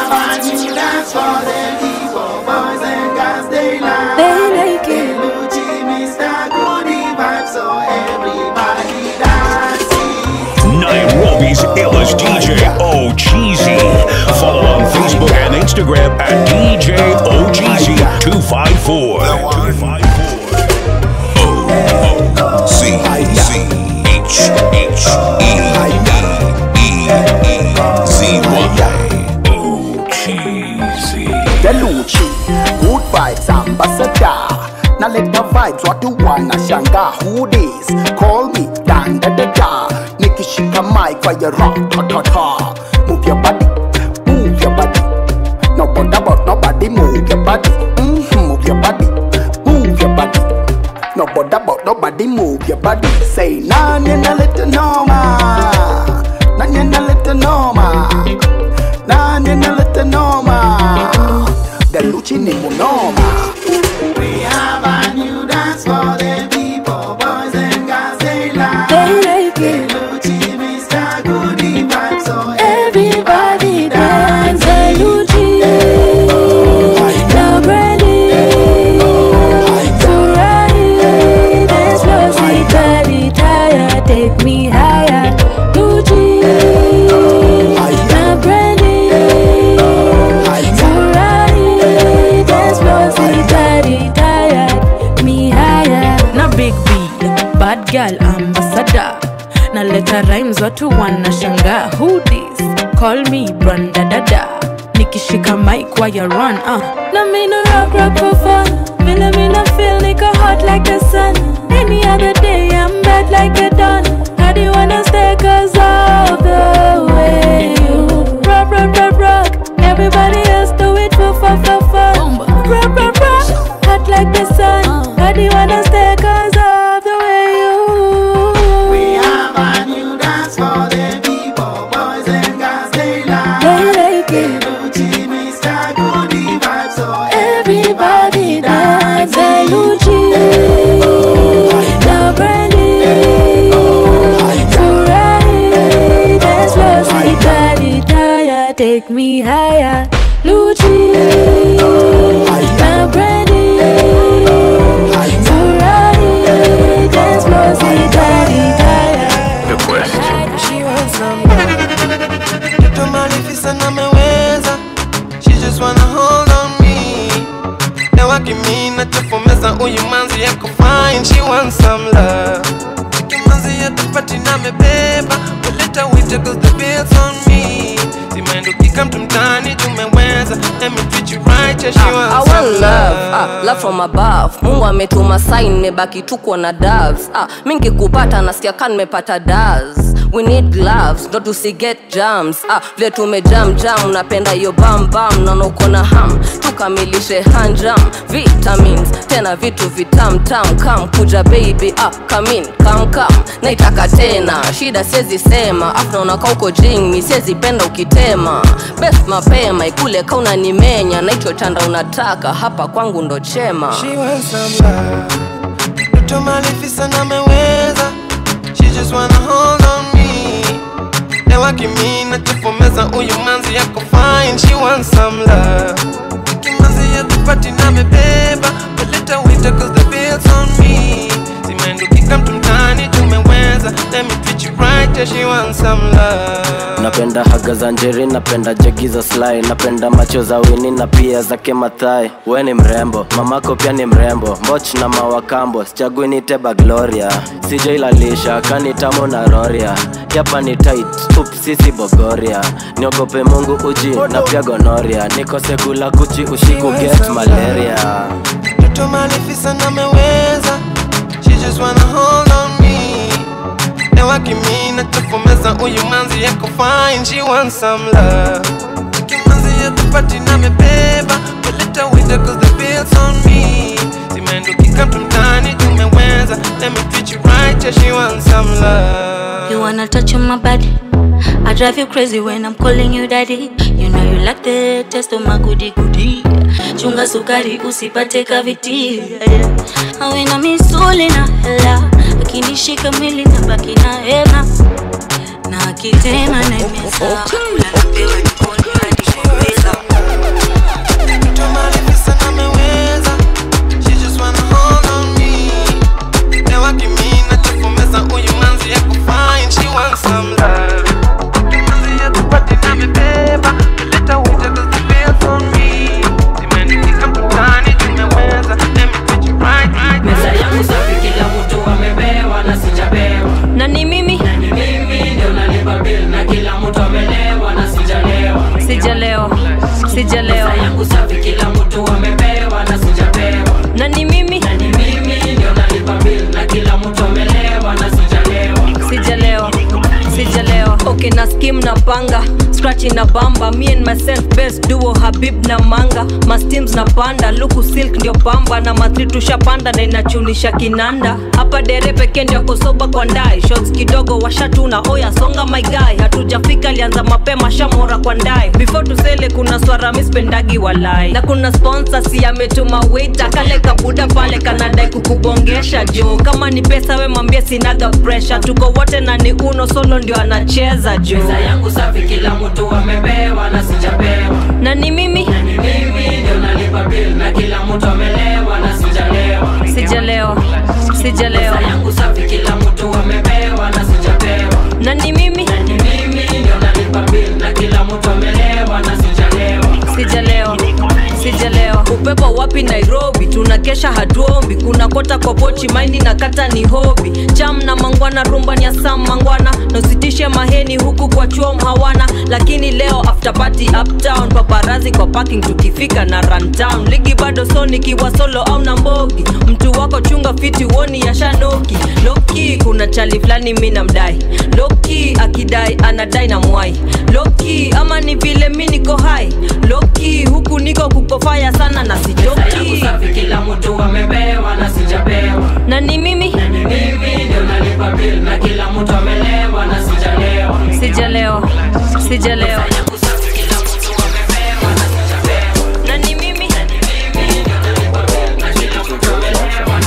have a new dance for them people, boys and girls, they like. They like it. Lucci, Mr. Goody Vibe, so everybody dancing. Nairobi's illest DJ O Cheesy. Follow on Facebook and Instagram at DJ OGZ254. 254. O C C H H E E E Z Y O Cheesy. Deluchi, good vibes ambassador. Now let the vibes what you wanna shanga who this? Call me dan da da da. Nikishika mic for your rock ta ta ta. Move your body, move your body. No bother about nobody, move your body. Mm-hmm, move your body, move your body. No bother about nobody, move your body. Say nanya na little norma, nanya na little norma, nanya na little norma. Deluchi ni munoma. We have a new dance for them people, boys and girls, they like. They like it. Lucci, Mr. Goody Vibe, so Everybody dance and Lucci. Now Brandy. Ferrari. Dance floor, sweet body, tired. Take me higher. Lucci. Now Brandy. Ferrari. Dance floor, sweet body, tired. Me higher. na big b bad girl ambassador na leta rhymes watu wanashanga who this call me branda dada nikishika mic wire run uh. Na me no rock rock for fun. Villa me no feel nigga hot like the sun. Any other day I'm bad like a done. How do you wanna stay cause of the way you rock rock rock rock. Everybody else do it for fun for fun. Rock rock rock. Hot like the sun. How do you wanna stay cause of the way you We have a new dance for them people, boys and girls, they like. They like it. Lucci, Mr. Goody Vibe, so Everybody dance and Lucci Now Brandy Ferrari Dance floor, sweet body tired Take me higher Lucci Now Brandy Ferrari Dance floor, sweet body tired The Quest. She wants some Mtoto malifisa na meweza She just wanna hold on me Ewa kimina chafumeza uyu manzi yako fine She wants some love Kimanzi ya tupati na mebeba Waleta wite cause the bills on me Simaendo kika mtu mtani tumeweza Let me treat you right yeah she I wants want some love, ah, love from above mungu ametuma sign nimebaki tuko na doves ah, mingi kupata nasikia ka nimepata das we need gloves ndo tusiget jams ah, vile tumejam jam napenda hiyo bambam naona uko na ham tukamilishe hanjam vitamins tena vitu vitamtam kam kuja baby ah, kamin kam kam naitaka tena shida siezi sema afta unakaa uko jing siezi penda ukitema best mapema ikule kauna nimenya na hicho chanda unataka hapa kwangu ndo chema She wants some love Mtoto malifisa na meweza She just wanna hold on me Ewa kimina tufomeza uyu manzi yako fine She wants some love Kimanzi ya tupati na mebeba Waleta wita cause the bills on me Simaendo kika mtu mtani tumeweza Let me treat you right yeah she wants some love napenda haga za njeri napenda jegi za sly napenda macho za wini na pia zake mathai we ni mrembo mamako pia ni mrembo mboch na mawakambo sichagui ni teba gloria sijailalisha kani tamu na roria yapa ni tight up sisi bogoria niogope mungu uji na pia gonoria nikose kula kuchi ushiku get malaria Mtoto malifisa na meweza She just wanna hold on me Ewa kimina tufomeza uyu manzi yako fine She wants some love Kimanzi ya tupati na mebeba Waleta wita cause the bills on me Simaendo kika mtu mtani tumeweza Let me treat you right yeah she wants some love You wanna touch on my body? I drive you crazy when I'm calling you daddy. You know you like the taste of my goody goody. Chunga sukari usipate kaviti. Awina misuli na hela, akinishika mwili na baki na hema. Na akitema na imeza, kula napewa jikoni hadi kuweza. sijalewa sijalewa yangu safi kila mtu amepewa na sijapewa na ni mimi na ni mimi ndio nalipa bill na kila mtu amelewa na sijalewa sijalewa sijalewa okay na skim na panga scratching na bamba me and myself best duo habib na manga masteams na panda luku silk ndio pamba na matri tushapanda na inachunisha kinanda hapa dere pekee ndio kosoba kwa ndai shots kidogo washatuna oya songa my guy hatujafika alianza mapema shamora kwa ndai before tusele kuna swara mispendagi walai na kuna sponsor si ametuma waiter kale kabuda pale kanadai kukubongesha jo kama ni pesa we mwambie sinaga pressure tuko wote na ni uno solo ndio anacheza jo pesa yangu safi kila mtu amepewa na sijapewa na ni mimi na ni mimi ndio nalipa bill na kila mtu amelewa na sijalewa sijalewa sijalewa pesa yangu safi kila mtu amepewa na sijapewa na ni mimi na ni mimi ndio nalipa bill na kila mtu amelewa na sijalewa sijalewa sijalewa upepo wapi nairobi tunakesha hatuombi kuna kota kwa pochi maindi na kata ni hobi cham na mangwana rumba ni asam mangwana nositishe maheni huku kwa chuom hawana lakini leo after party uptown paparazi kwa parking tukifika na runtown ligi bado so nikiwa solo au na mbogi mtu wako chunga fiti woni ya shanoki loki kuna chali fulani mi namdai loki akidai anadai na mwai loki ama ni vile mi niko hai loki huku niko kukofaya sana na pesa yangu sijoki safi kila mtu amepewa na sijapewa na ni mimi na ni mimi ndio nalipa bill na kila mtu amelewa na sijalewa sijalewa sijalewa pesa yangu safi kila mtu amepewa na sijapewa na ni mimi na ni mimi ndio nalipa bill na kila mtu amelewa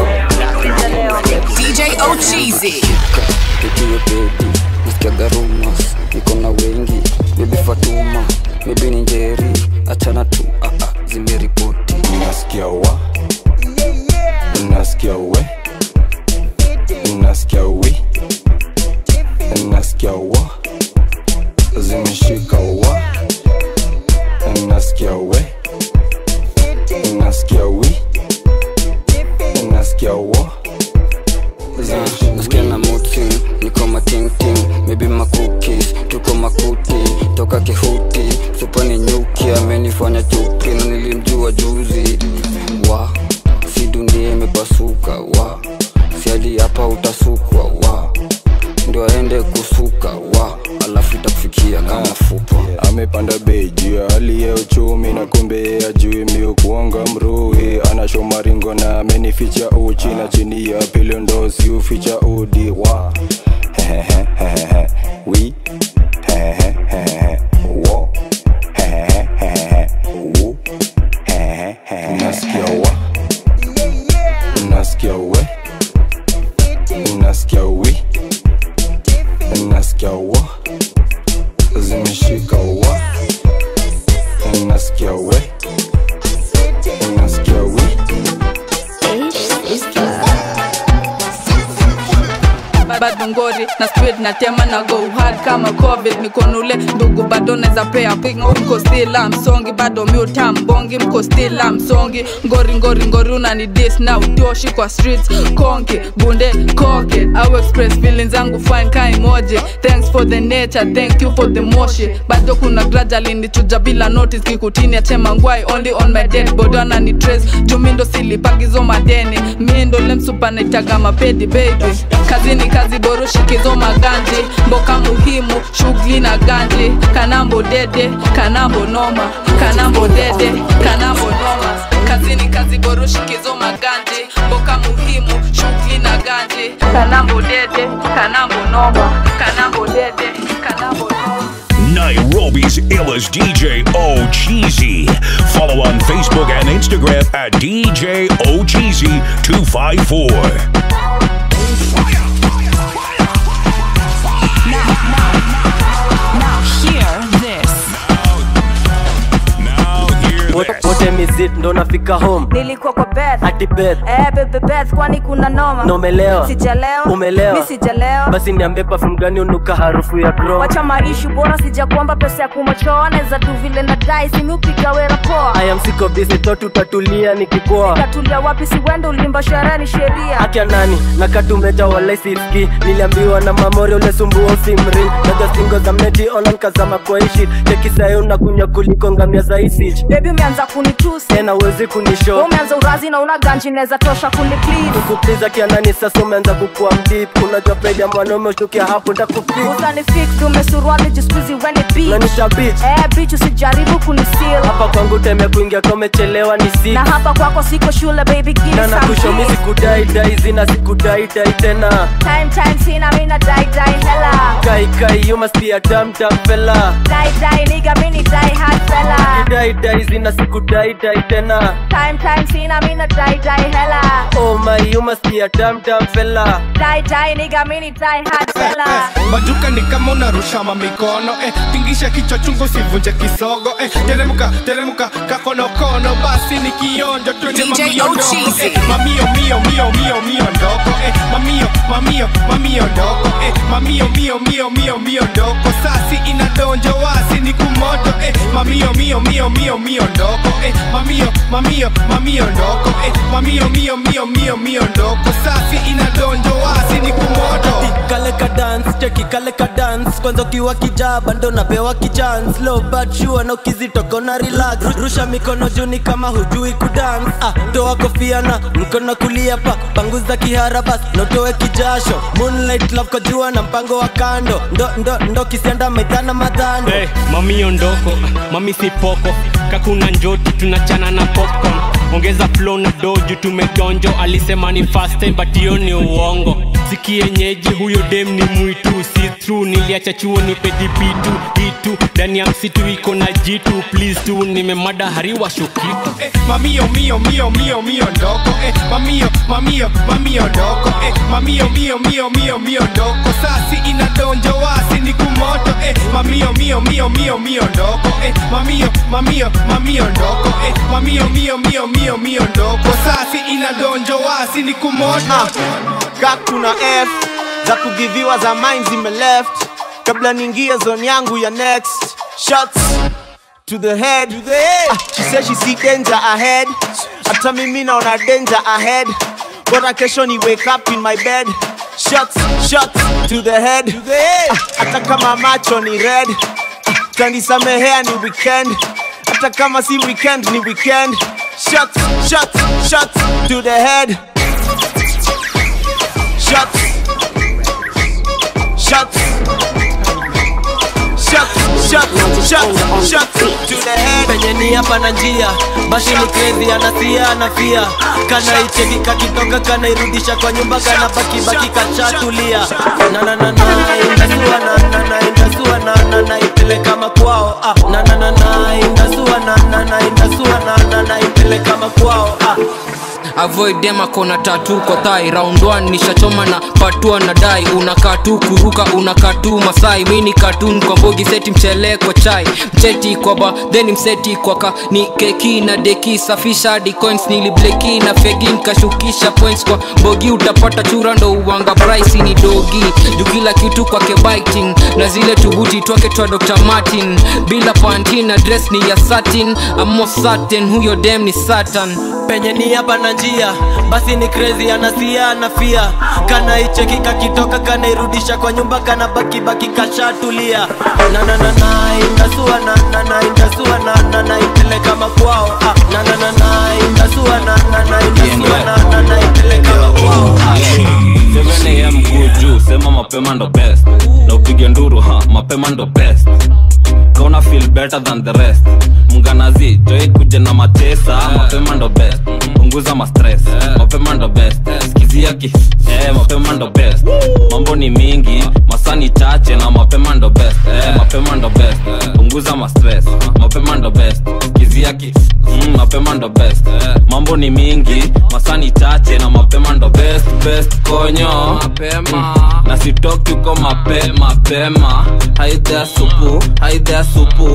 na sijalewa sijalewa DJ Ocheezy. tukiwe pedi nisikiaga rumors niko na wengi bebi fatuma bebi ni njeri achana tu ah, ah, zimeripoti unasikia wa unasikia we unasikia wi unasikia wa zimeshika wa unasikia we unasikia wi unasikia wa nasikia na mutin niko matingting mebi makukis tuko makuti toka kihuti supani nyuki amenifanya chuki na nilimjua juzi wa si dunia imepasuka wa si hadi hapa utasukwa wa ndio aende kusuka wa alafu itakufikia kama fupa amepanda bei juu ya hali ya uchumi na kumbe ajui miu kuonga mrui anashoma ringo na amenificha uchi na chini ya pilo ndo si uficha udi wa Hehehehehe. wi Hehehehehe. wo Hehehehehe. wu Hehehehehe. unasikia wa unasikia we unasikia wi unasikia wa zimeshika wa unasikia we unasikia wi bado ngori na speed na tema na go hard kama covid mikonule ndugu bado neza pea ping mko still msongi bado miuta mbongi mko still msongi ngori ngori ngori unani dis na utoshi kwa streets konki bunde koke au express feelings zangu fine ka emoji thanks for the nature thank you for the moshi bado kuna gradually nichuja bila notice kikutini atema ngwai only on my dead body anani trace jumindo silipagizo madeni mindo lemsupa naitaga mapedi baby kazini kazi boroshikizo maganji mboka muhimu shughuli na ganji kanambo dede kanambo noma kanambo dede kanambo noma kazini kazi boroshikizo maganji mboka muhimu shughuli na ganji kanambo dede kanambo noma kanambo dede kanambo noma Nairobi's illest DJ O Cheesy. Follow on Facebook and Instagram at DJ O Cheesy 254. Now hear this. Now hear this. what time is it ndo nafika home nilikuwa kwa beth ati beth eh, bebe beth kwani kuna noma na umelewa sijalewa umelewa mi sijalewa basi niambie perfume gani unuka harufu ya bro wacha maishu bora sijakuomba pesa ya kumochoa naweza tu vile na dai simiupiga wera poa I am sick of this thought utatulia nikikoa tatulia wapi siwende ulimba sherehe ni sheria akya nani nakatumeja walai siski niliambiwa na mamori ule sumbua usimri naja singo za mneti online kazama kwa ishi tekisayo unakunywa kuliko ngamia za isich bebi umeanza kunitusi tena uwezi kunisho Wewe umeanza urazi na una ganji naweza tosha kuniklis kukupliza kianani sasa umeanza kukua mdip unajua pedi ya mwanaume ushukia hapo ndakufik utanifix tumesuruali jiskuizi weni beach nanisha bich eh, bitch usijaribu kunisil hapa kwangu teme kuingia kamechelewa ni si na hapa kwako siko shule baby give me na some nakushomi kiss. sikudaidai zina sikudaidai tena time time sina mina dai dai hella kai kai you must be a damn damn fella dai dai nigga mini dai hard fella dai dai zina sikudaidai tena time time sina mina dai dai hella oh my you must be a damn damn fella dai dai nigga mini dai hard fella maduka ni kama unarusha mamikono eh, tingisha kichwa chungu sivunje kisogo eh, teremuka teremuka kakonokono basi ni kionjo twende DJ mamio ndogo Ochizi. eh, mamio mio mio mio mio ndogo eh, mamio mamio mamio ndogo eh, mamio mio mio mio mio ndogo sasi inadonjo wasi ni kumoto eh, mamio mio mio mio mio ndogo eh, mamio mamio mamio ndogo eh, mamio mio mio mio mio ndogo sasi inadonjo wasi ni kumoto kale ka dance cheki kale ka dance kwanza ukiwa kijaba ndo napewa kichance low but sure na ukizitoko na relax rusha mikono juni kama hujui kudance ah toa kofia na mkono kulia pa panguza kihara bas notoe kijasho moonlight love kwa jua na mpango wa kando ndo ndo ndo kisianda maidhana madhando hey, mami ondoko mami sipoko kakuna njoti tunachana na popcorn ongeza flow na doju tumegonjo alisema ni fast time but hiyo ni uongo sikienyeji huyo dem ni mwitu si true niliacha chuo ni pedipitu itu ndani ya msitu iko na jitu please tu nimemada hariwa shukitu eh, mamio mio mio mio mio ndogo eh, mamio mamio mamio ndogo eh, mamio mio mio mio mio ndogo sasi inadonjo wasi ni kumoto eh, mamio mio mio mio mio ndogo eh, mamio mamio mamio ndogo eh, mamio mio mio mio mio ndogo sasi inadonjo wasi ni kumoto ka kuna f za kugiviwa za mine zime left kabla niingie zone yangu ya next shots to the head, to the head. Ah, she said she see danger ahead hata mimi naona danger ahead bora kesho ni wake up in my bed shots shots to the head, to the head. Ah, hata kama macho ni red ah, tanisamehea ni weekend hata kama si weekend ni weekend shots shots shots to the head shots shots shots shots shots shots to the head penye ni hapa na njia basi ni crazy anasia anafia kana icheki kakitoka kana irudisha kwa nyumba kana baki baki kachatulia na na na na inasua na na na inasua na na na ipeleka makwao ah na na na na inasua na na na inasua na na na ipeleka makwao ah avoid dem akona tatu kwa thai round 1 nishachoma na patua na dai unakaa tu kuruka unakaa tu masai mini katun kwa mbogi seti mchele kwa chai mcheti kwa ba then mseti kwa ka ni keki na deki safisha hadi coins nilibleki na fegi nkashukisha points kwa mbogi utapata chura ndo uwanga price ni dogi juu kila kitu kwake biting na zile tubuti twake twa Dr. Martin bila panty na dress ni ya satin amo satin huyo dem ni satan penye ni hapa na njia basi ni crazy anasia anafia kana icheki kakitoka kana irudisha kwa nyumba kana baki baki kashatulia na na na na inasua na na na inasua na na na ipeleka makwao ah na na na na inasua na na na inasua na na na ipeleka makwao ah 7am kuu juu sema mapema ndo best na upige nduru ha mapema ndo best kauna feel better than the rest mnganazi joi kuja na matesa mapema ndo best punguza mastress mapema ndo best skizia ki eh, mapema ndo best mambo ni mingi masani chache na mapema ndo best eh, mapema ndo best punguza mastress mapema ndo best skizia ki mm, mapema ndo best mambo ni mingi masani chache na mapema ndo best best konyo mapema na sitoki uko mape mapema haidhea supu haidhea supu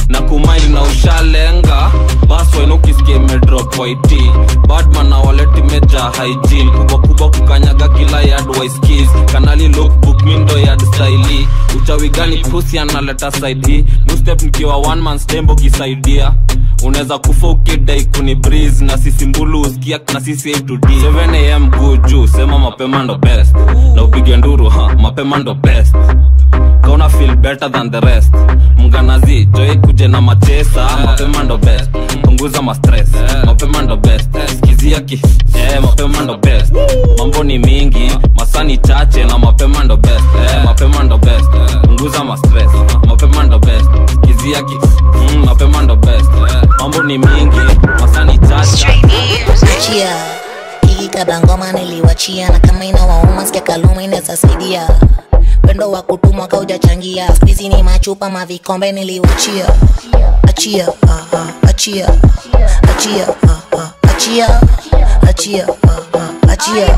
na kumaindi na ushalenga baswen ukisikia imedrop it badman na waleti meja hygiene kubwa kubwa kukanyaga kila yard waiskis kanali lookbook mindo yard staili uchawi gani krusi analeta side hii new step nikiwa one man stembo kisaidia unaweza kufa ukidai kuni breeze na sisi mbulu usikia na sisi A to D 7 am go juu sema mapema ndo best na upige nduru ha mapema ndo best kauna feel better than the rest mganazi joy kuje na machesa mapema ndo best punguza mastress mapema ndo best skizia ki eh, mapema ndo best mambo ni mingi masani chache na mapema ndo best eh, mapema ndo best punguza mastress mapema ndo best skizia ki mm, mapema ndo best mambo ni mingi masani chache achia hii kabangoma niliwachia na kama inawauma sikia kaluma inaweza saidia pendo wa kutumwa kaujachangia spizi ni machupa mavikombe niliwachia achia ah, ah, achia achia ah, ah, achia achia ah, ah, achia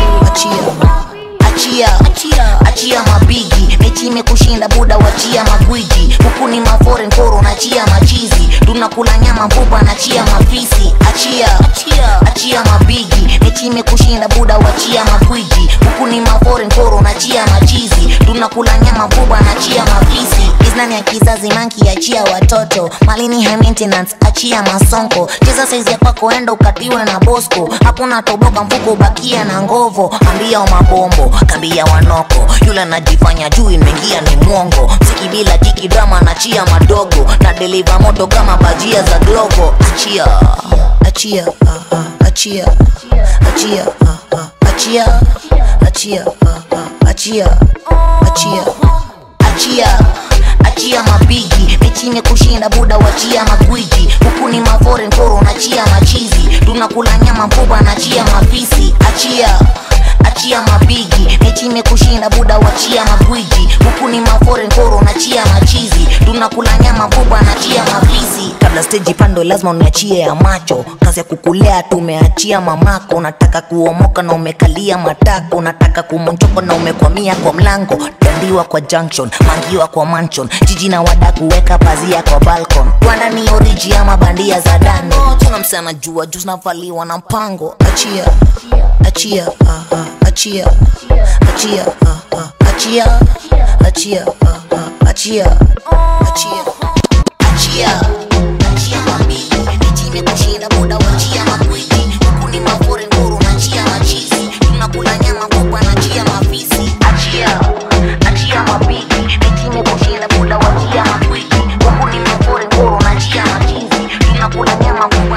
achia achia achia mabigi mechi imekushinda buda wachia magwiji huku ni maforen koro nachia machizi tunakula nyama mpupa nachia mafisi achia achia mabigi mechi imekushinda buda wachia magwiji huku ni maforen koro nachia machizi tunakula nyama mpupa nachia mafisi iznani ya kizazi manki achia watoto malini high maintenance achia masonko cheza saizi ya kwako enda ukatiwe na bosco hakuna toboka mfuko bakia na ngovo ambia mabombo kambia wanoko yule anajifanya juu imeingia ni mwongo mziki bila jiki drama nachia madogo na deliva moto kama bajia za glovo achia achia ah, ah, achia achia ah, ah, achia achia ah, ah, achia achia achia achia mabigi mechi imekushinda buda wachia magwiji huku ni maforen koro nachia machizi tunakula nyama mpupa nachia mafisi achia achia mabigi mechi imekushinda buda wachia magwiji huku ni maforen koro nachia machizi tunakula nyama mpupa nachia mafisi kabla steji pando lazima uniachie ya macho kazi ya kukulea tumeachia mamako unataka kuomoka na umekalia matako unataka kumonchoko na umekwamia kwa mlango dandiwa kwa junction mangiwa kwa mansion jiji na wada kuweka pazia kwa balcon rwanda ni oriji ama bandia za dani tuna msana jua juu zinavaliwa na mpango achia achia ah, ah, achia achia ah, ah, achia achia ah, ah, achia achia achia achia mabili mechi imekushinda muda wachia makwiji huku ni mafore nguru nachia machizi tunakula nyama kubwa nachia mafisi achia achia mabili mechi imekushinda muda wachia makwiji huku ni mafore nguru nachia machizi tunakula nyama kubwa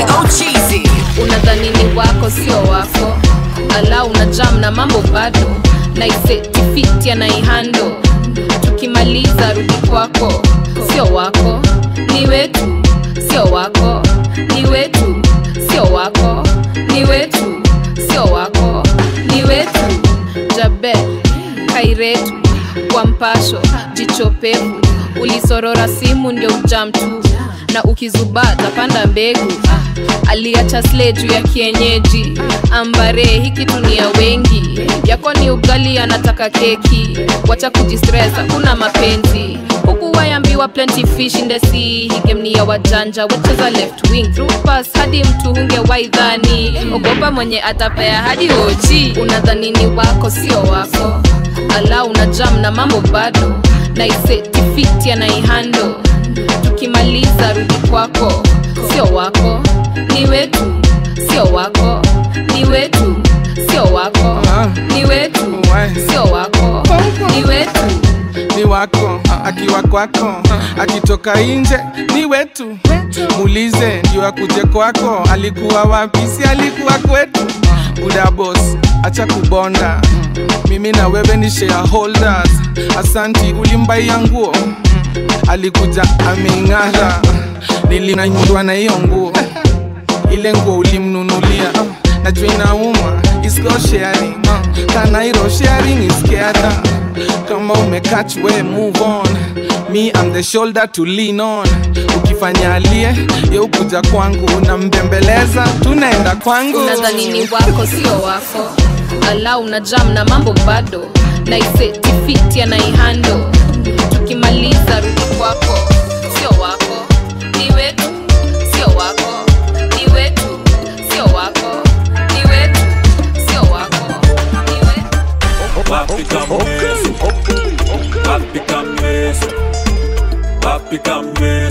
unadhani ni wako sio wako ala una jam na mambo bado naisetifiti anaihando tukimaliza rudi kwako sio wako ni wetu sio wako ni wetu sio wako ni wetu sio wako ni wetu jabe kairetu kwa mpasho jicho pevu ulisorora simu ndio ujam tu na ukizubaa tapanda mbegu ah, aliacha sle juu ya kienyeji ambare hii kitu ni ya wengi yako ni ugali anataka keki wacha kujistress hakuna mapenzi huku wayambiwa plenty fish in the sea hii game ni ya wajanja wecheza left wing through pass hadi mtu hunge waidhani ogopa mwenye atapea hadi oji unadhani ni wako sio wako ala una jam na mambo bado naisetifiti anaihando tukimaliza rudi kwako sio wako ni wetu sio wako ni wetu sio wako ni wetu sio wako ni wetu ni wako akiwa kwako akitoka nje ni wetu muulize ndio akuje kwako alikuwa wapi si alikuwa kwetu buda boss acha kubonda mimi na wewe ni shareholders asanti ulimbaia nguo alikuja ameing'ara nilinanyurwa na hiyo nguo ile nguo ulimnunulia najua inauma is not sharing uh, kanairo sharing is caring kama umekach we move on me I'm the shoulder to lean on ukifanya alie ye ukuja kwangu unambembeleza tunaenda kwangu unadhani ni wako sio wako ala una jam na mambo bado naisetifiti anaihando tukimaliza rudi kwako sio wako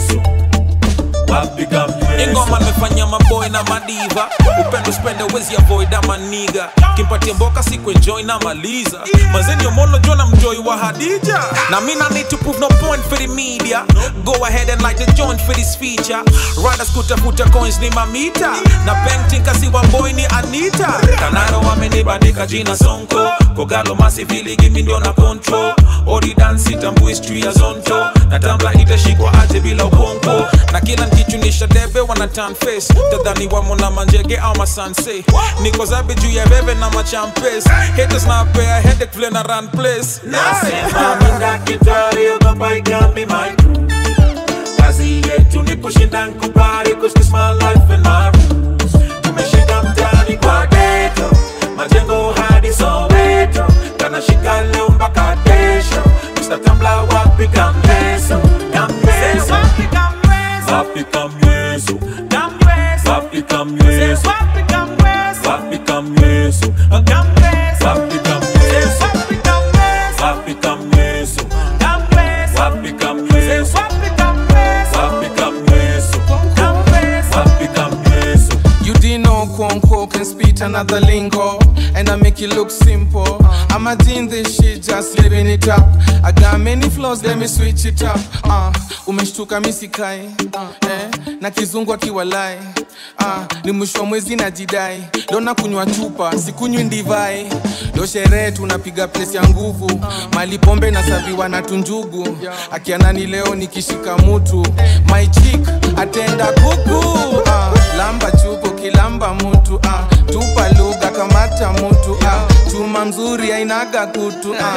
Yesu wapi kamwe ingoma nimefanya maboy na madiva upendo spende wezi avoid ama niga kimpatia mboka siku enjoy na maliza mazeni omolo jona mjoi wa hadija na mina need to prove no point for the media go ahead and light the joint for this feature riders kutafuta coins ni mamita na painting kasi wa boy ni anita kanaro wamenibandika jina sonko kogalo masivili gimi ndio na control odi dance tambui history ya zonto na tambla itashikwa aje bila ukonko na kila nkichunisha debe wana turn face tadhani wamo na manjege au masanse niko zabe juu ya bebe na machampes haters na pea headache vile na run place Nasema mi daktari ogopa ikami my crew kazi yetu ni kushinda nkubali cause this my life and my rules tumeshika mtani kwa geto majengo hadi soweto kanashika leo mpaka kesho Mr. Tambla wapi kamleso kamleso wapi kamleso wapi kamleso wapi kamleso wapi kamleso wapi kamleso wapi kamleso wapi kamleso wapi kamleso wapi kamleso You didn't know Kwonko can spit another lingo And I make it look simple I'm a in this shit, just living it up I got many flaws, let me switch it up uh, Umeshtuka misikai uh, eh, Na kizungu akiwalai uh, Ni mwisho wa mwezi na jidai Leo na kunywa chupa, sikunywi ndivai Leo sherehe tunapiga place ya nguvu Mali pombe na saviwa na tunjugu Akianani leo nikishika mutu My chick, atenda kuku uh, Lamba chupo kilamba mutu uh, Tupa lugha kamata mutu uh, Chuma mzuri ainaga kutu uh,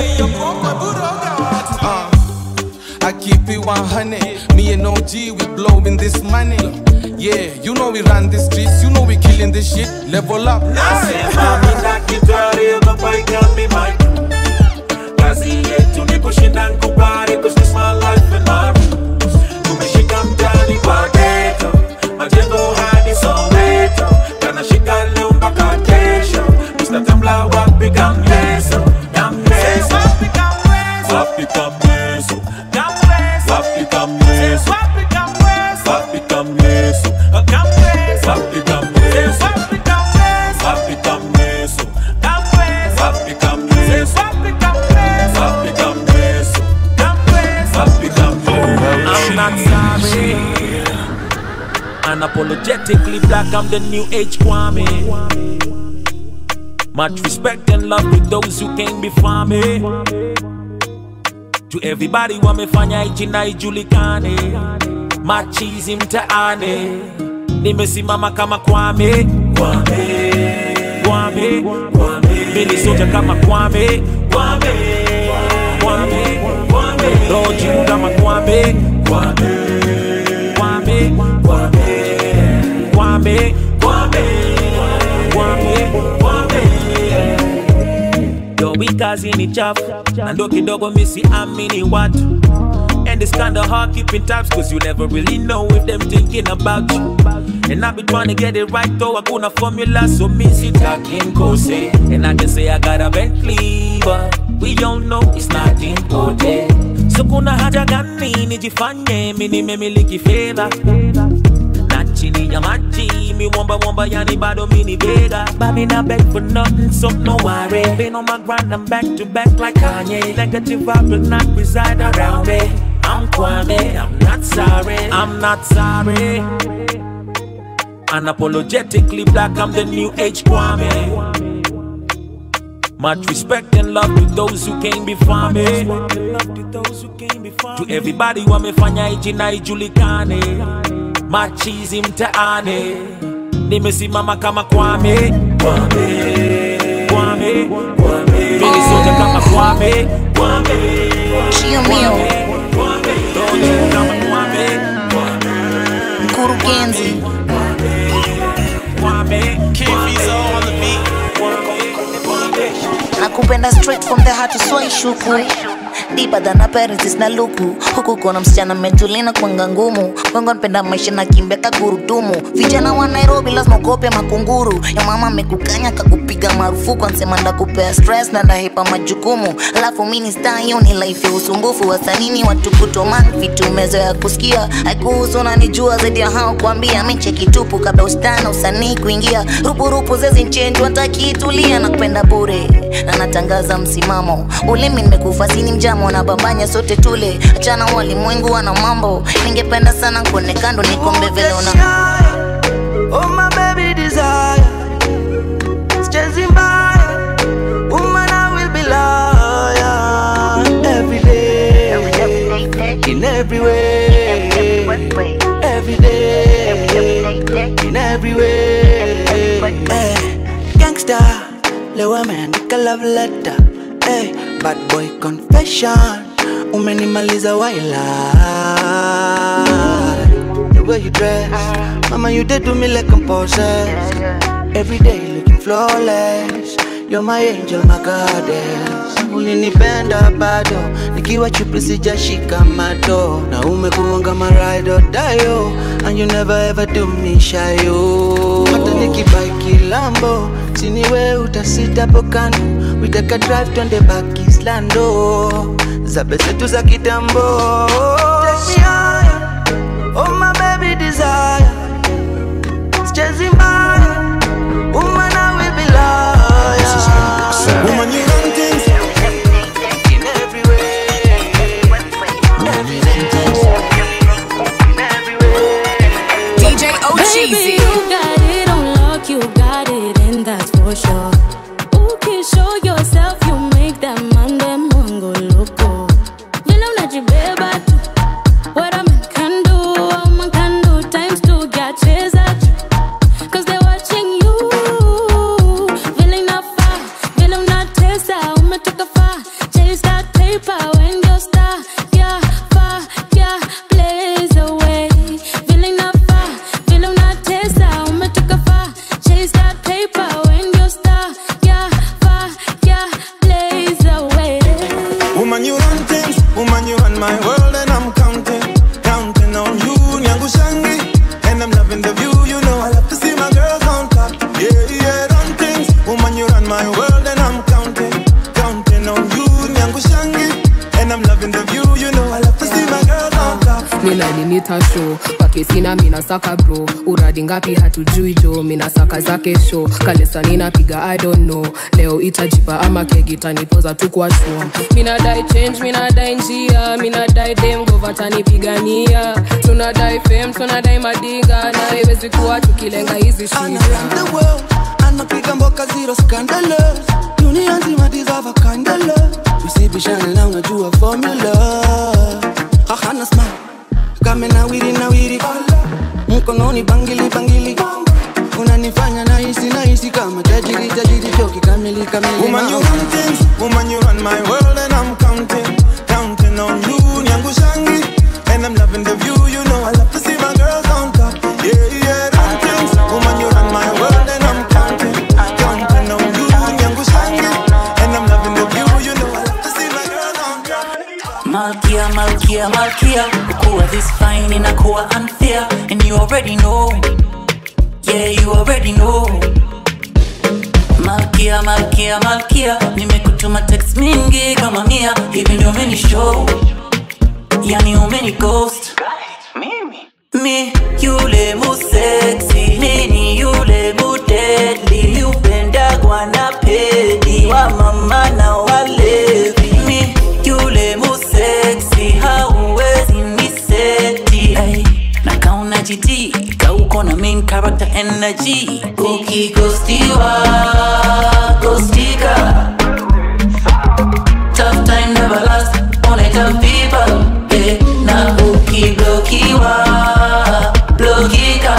uh, I keep it 100 Me and OG, we blowing this money Yeah, you know we run the streets You know we killing this shit Level up Nasema mi daktari ogopa ikami my crew kazi yetu ni kushinda nkubali cause this my life and my rules tumeshika mtani kwa geto majengo hadi soweto kanashika leo mpaka kesho Mr. Tambla wapi kamleso kamleso wapi kamleso wapi kamleso wapi kamleso wapi kamleso wapi kamleso wapi kamleso wapi kamleso I'm not sorry. Unapologetically black, I'm the new age Kwame. Much respect and love to those who came before me. To everybody wamefanya hichi na ijulikane, machizi mtaani, nimesimama kama Kwame, Kwame, Kwame, Kwame, mimi soja kama Kwame, Kwame, Kwame, Kwame, roho juu kama Kwame, Kwame, Kwame, Kwame, Kwame, Kwame, Kwame, Kwame. Yo, we kazi ni chafu na ndo kidogo misi amini watu And it's kinda hard keeping tabs Cause you never really know if them thinking about you And I be trying to get it right though Hakuna formula so me sitaking kose And I can say I got a Bentley But we all know it's not important So kuna haja gani nijifanye mi nimemiliki fedha na chini ya maji mi womba womba yani bado mini bega Baby not beg for nothing so no worry Been on my grind I'm back to back like Kanye Negative vibe will not reside around me I'm Kwame, I'm not sorry I'm not sorry Unapologetically black, I'm the new age Kwame much respect and love to those who came before me. To everybody wamefanya hichi na ijulikane, machizi mtaani, nimesimama kama Kwame, Kwame, Kwame, Kwame, mimi soja kama Kwame, Kwame, Chio mio Kwame, Doji kama Kwame, mkurugenzi Kwame, Kivizo on the beat. nakupenda straight from the heart uswai shuku deeper than our parents is na luku huku kona msichana mejulina kwanga ngumu wengo npenda maisha na kimbia kagurudumu vijana wa nairobi lazima ukope makunguru ya mama amekukanya kakupiga marufuku ansema ndakupea stress na ndahepa majukumu alafu mini star hiyo ni life ya usumbufu wasanini watu kutoman vitu mezoya kusikia haikuhusu nanijua zaidi ya hao kuambia miche kitupu kabla ustana usanii kuingia rupurupu zezi nchenjwa ntakitulia na kupenda bure na natangaza msimamo ulimi nimekufa sini mjamo na bambanya sote tule achana walimwengu wana mambo ningependa sana kuone kando nikombe vile una Oh my baby desire Sichezi mbaya Woman I will be loyal Every day In every way Every day In every way Eh, Gangsta Leo ameandika love letter Eh, Bad boy confession Umenimaliza waila The way you dress Mama you did do me like I'm possessed Every day looking flawless You're my angel, my goddess Ulinipenda bado Nikiwa chupi sijashika mato Na umekuwanga my ride or die oh. And you never ever do me shy oh. Hata nikibaki lambo Siniwe utasita pokano We take a drive twende back Islando Zabe zetu za kitambo Take me higher Oh my baby desire Sichezi mbaya Woman I will be loyal Woman, you run things. In every way DJ Baby, you got it on lock, you got it, and that's for sure. Who can show yourself, you make that man them mongo loco. Vile unajibeba tu, what a man can do, a man can do times two, get chase at you. Cause they're watching you. Vile inafaa, vile unatesa, umetoka far. Chase that paper when you're star, yeah, far, yeah, blaze away. Vile inafaa, vile unatesa, umetoka far. Chase that paper when you're star, yeah, far, yeah, blaze away. Woman, you run things. Woman, you run my world, and I'm counting, counting on you. Nyangu Shangi, and I'm loving the view. You know, I love to see my girls on top. Yeah, yeah, run things. Woman, you run my world, and I'm counting, counting on you. Nyangu Shangi, and I'm loving the view. You know, I love to see my girls on top. nilalinita show kwake sina minasaka bro uradi ngapi hatujui jo minasaka zake show kalesa ninapiga i don't know leo itajipa ama kegitanipoza tu kwa show minadai change minadai njia minadai demgovatanipigania tunadai fame tunadai madinga na iwezi kuwa tukilenga hizi shida the world anapiga mboka zero scandalous dunia nzima deserve a kind of love usibishane na unajua formula hahana smile kame nawiri nawiri mkononi bangili bangili unanifanya nahisi nahisi kama tajiri tajiri choki kamili kamili Woman, you mama. run things. Woman, you run my world, and I'm counting, counting on you. Nyangu Shangi, and I'm loving the view. You know, I love to see my girls on top. Yeah, yeah, run things. Woman, you run my world, and I'm counting, counting on you. Nyangu Shangi, and I'm loving the view. You know, I love to see my girls on top. Malkia, Malkia, Malkia Kuwa this fine inakuwa unfair And you already know Yeah, you already know Malkia, Malkia, Malkia Nimekutuma text mingi kama mia Hivi ndio umeni show Yani umeni ghost Mi yule mu sexy Mini yule mu deadly Mi upendagwa na pedi Wa mama na walevi Mi yule mu sexy Hauwezi niseti hey. Na kauna jiti Kauko na main character energy Ukigostiwa Gostika Tough time never last Only tough people hey. Na ukiblokiwa Blokika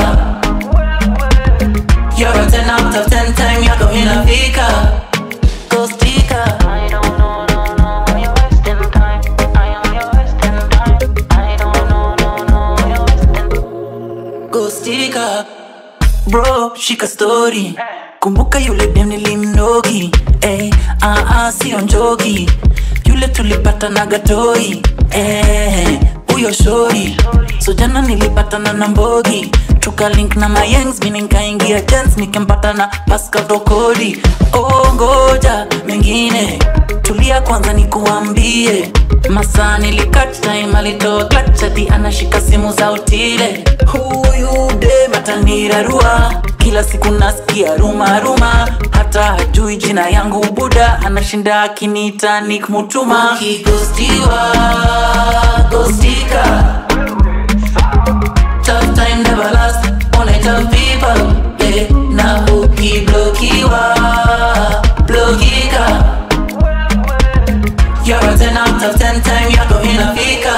You're a 10 out of 10 time yako inafika Gostika Gostika Bro, shika story Kumbuka yule dem nilimnogi hey, ah, ah, sio njogi yule tulipatana gatoi eh, huyo shori so jana nilipatana na mbogi tukalink na mayengs mi nikaingia jens nikempata na pascal tokodi oh, ngoja mengine tulia kwanza nikuambie masaa nilikat time alitoa klachati anashika simu za utile huyu dem atanirarua kila siku nasikia ruma ruma hata hajui jina yangu buda anashinda akiniita nikmutuma ukigostiwa gostika tough time never last only tough people eh, na ukiblokiwa blokika You're a 10 out of 10 time yako inafika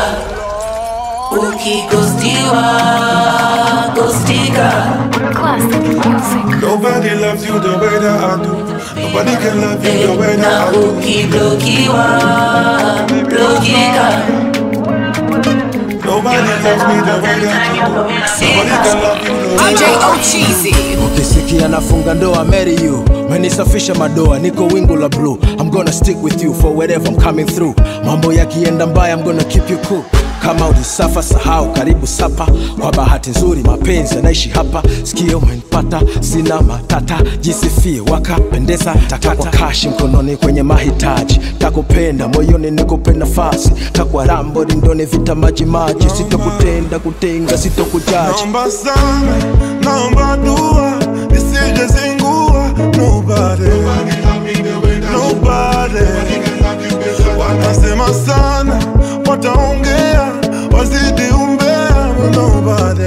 ukigostiwa gostika Nobody loves you the way that I do. Nobody can love you the way that I do. ukiblokiwa blokika Nobody loves me the way that I do. Nobody can love you the way that I do. ukisikia nafunga ndoa marry you menisafisha madoa niko wingu la blue i'm gonna stick with you for wherever i'm coming through mambo yakienda mbaya i'm gonna keep you cool kama ulisafa sahau karibu sapa kwa bahati nzuri mapenzi yanaishi hapa sikio umenipata sina matata jisifie wakapendeza takwa kashi mkononi kwenye mahitaji takupenda moyoni nikupe nafasi takwa rambo rindoni vita maji maji sitokutenda kutenga sitokujaji Naomba sana, naomba dua, nisije zingua. Nobody, nobody. Wanasema sana, wataongea, wazidi umbea. but Nobody,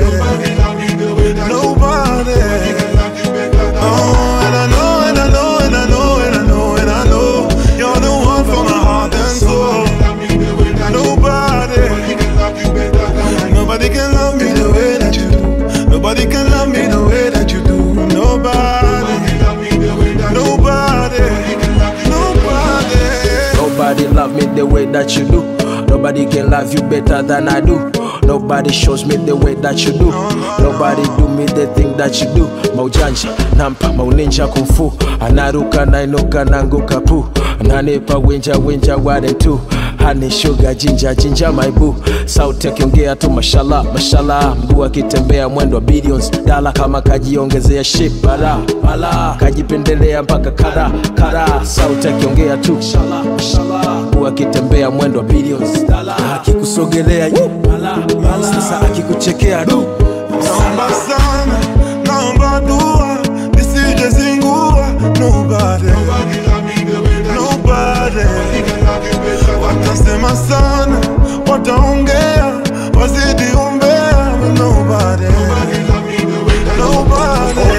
nobody. Oh, and I know, and I know, and I know, and I know, and I know, you're the one for my heart and soul. Nobody, nobody can love me the way that you do. Nobody can love me the way that you do. Nobody, nobody, nobody. Nobody love me the way that you do. Nobody can love you better than I do. Nobody shows me the way that you do. Nobody do me the thing that you do. Maujanja, nampa, mauninja kumfu. Anaruka, nainuka, nanguka pu. Ananipa winja, winja, ware tu. Honey, sugar, jinja, jinja, my boo. Sauti akiongea tu mashallah, mashallah. Mguu akitembea mwendo wa billions. Dala kama kajiongezea shit, bala, bala. Kajipendelea mpaka kara, kara. Sauti akiongea tu mashallah, mashallah. Mguu akitembea mwendo wa billions. Dala akikusogelea, yu, bala, bala. Sasa akikuchekea du. Naomba sana, naomba dua, nisije zingua. Nobody, nobody. Watasema sana, wataongea, wazidi umbea. but Nobody, nobody.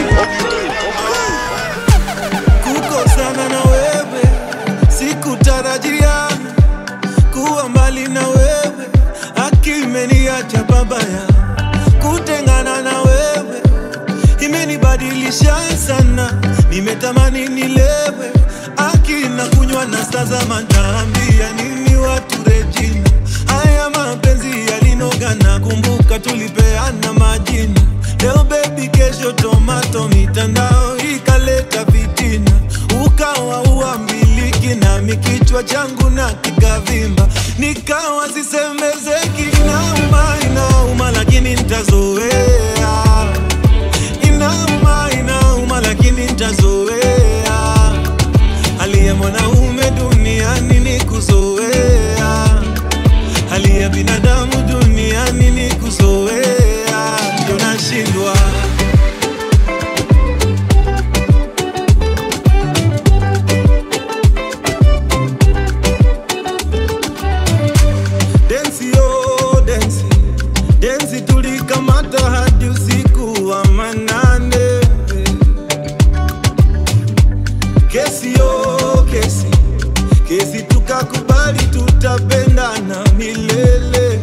kukosana na wewe sikutarajia kuwa mbali na wewe akimeniacha babaya kutengana na wewe imenibadilisha sana nimetamani nilewe akina kunywa na tazama naambia nini watu rejina haya mapenzi yalinogana kumbuka tulipeana majina leo bebi kesho tomato mitandao ikaleta vitina ukawa uambiliki nami kichwa changu na kikavimba nikawa sisemezeki inauma inauma lakini ntazoea inauma inauma lakini ntazoea hali ya mwanaume duniani ni kuzoea hali ya binadamu duniani ni kuzoea ndio nashindwa densi yo densi densi tulikamata hadi usiku wa manane kesi yo kesi kesi tukakubali tutapendana milele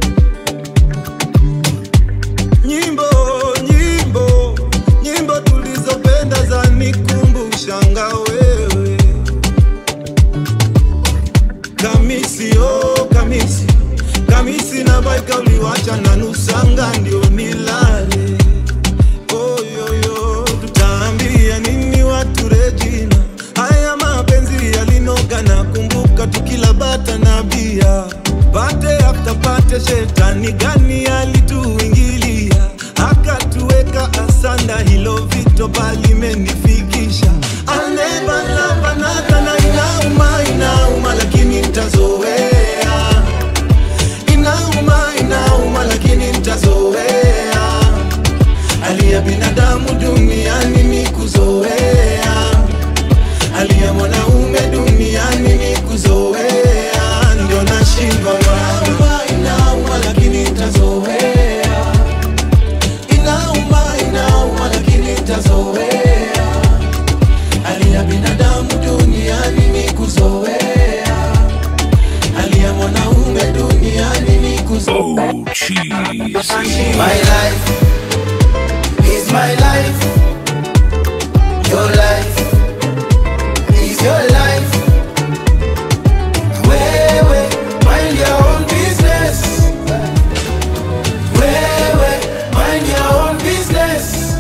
nyimbo nyimbo nyimbo tulizopenda za nikumbushanga wewe kamisi oh kamisi kamisi na baika uliwacha na nusanga ndio nilale oyoyo tutaambia nini watu rejina haya mapenzi yalinoga na kumbuka tukila shetani gani alituingilia akatuweka asanda hilo vito palimenifikisha anebanlabanakana inauma inauma lakini ntazoea inauma inauma lakini ntazoea hali ya binadamu duniani ni kuzoea hali ya mwanaume duniani ni kuzoea ndio nashindwa mama inauma lakini ntazoea inauma inauma lakini ntazoea hali ya binadamu duniani ni kuzoea hali ya mwanaume duniani ni kuzoea My life is my life. Your life is your life. Wewe, mind your own business. Wewe, mind your own business.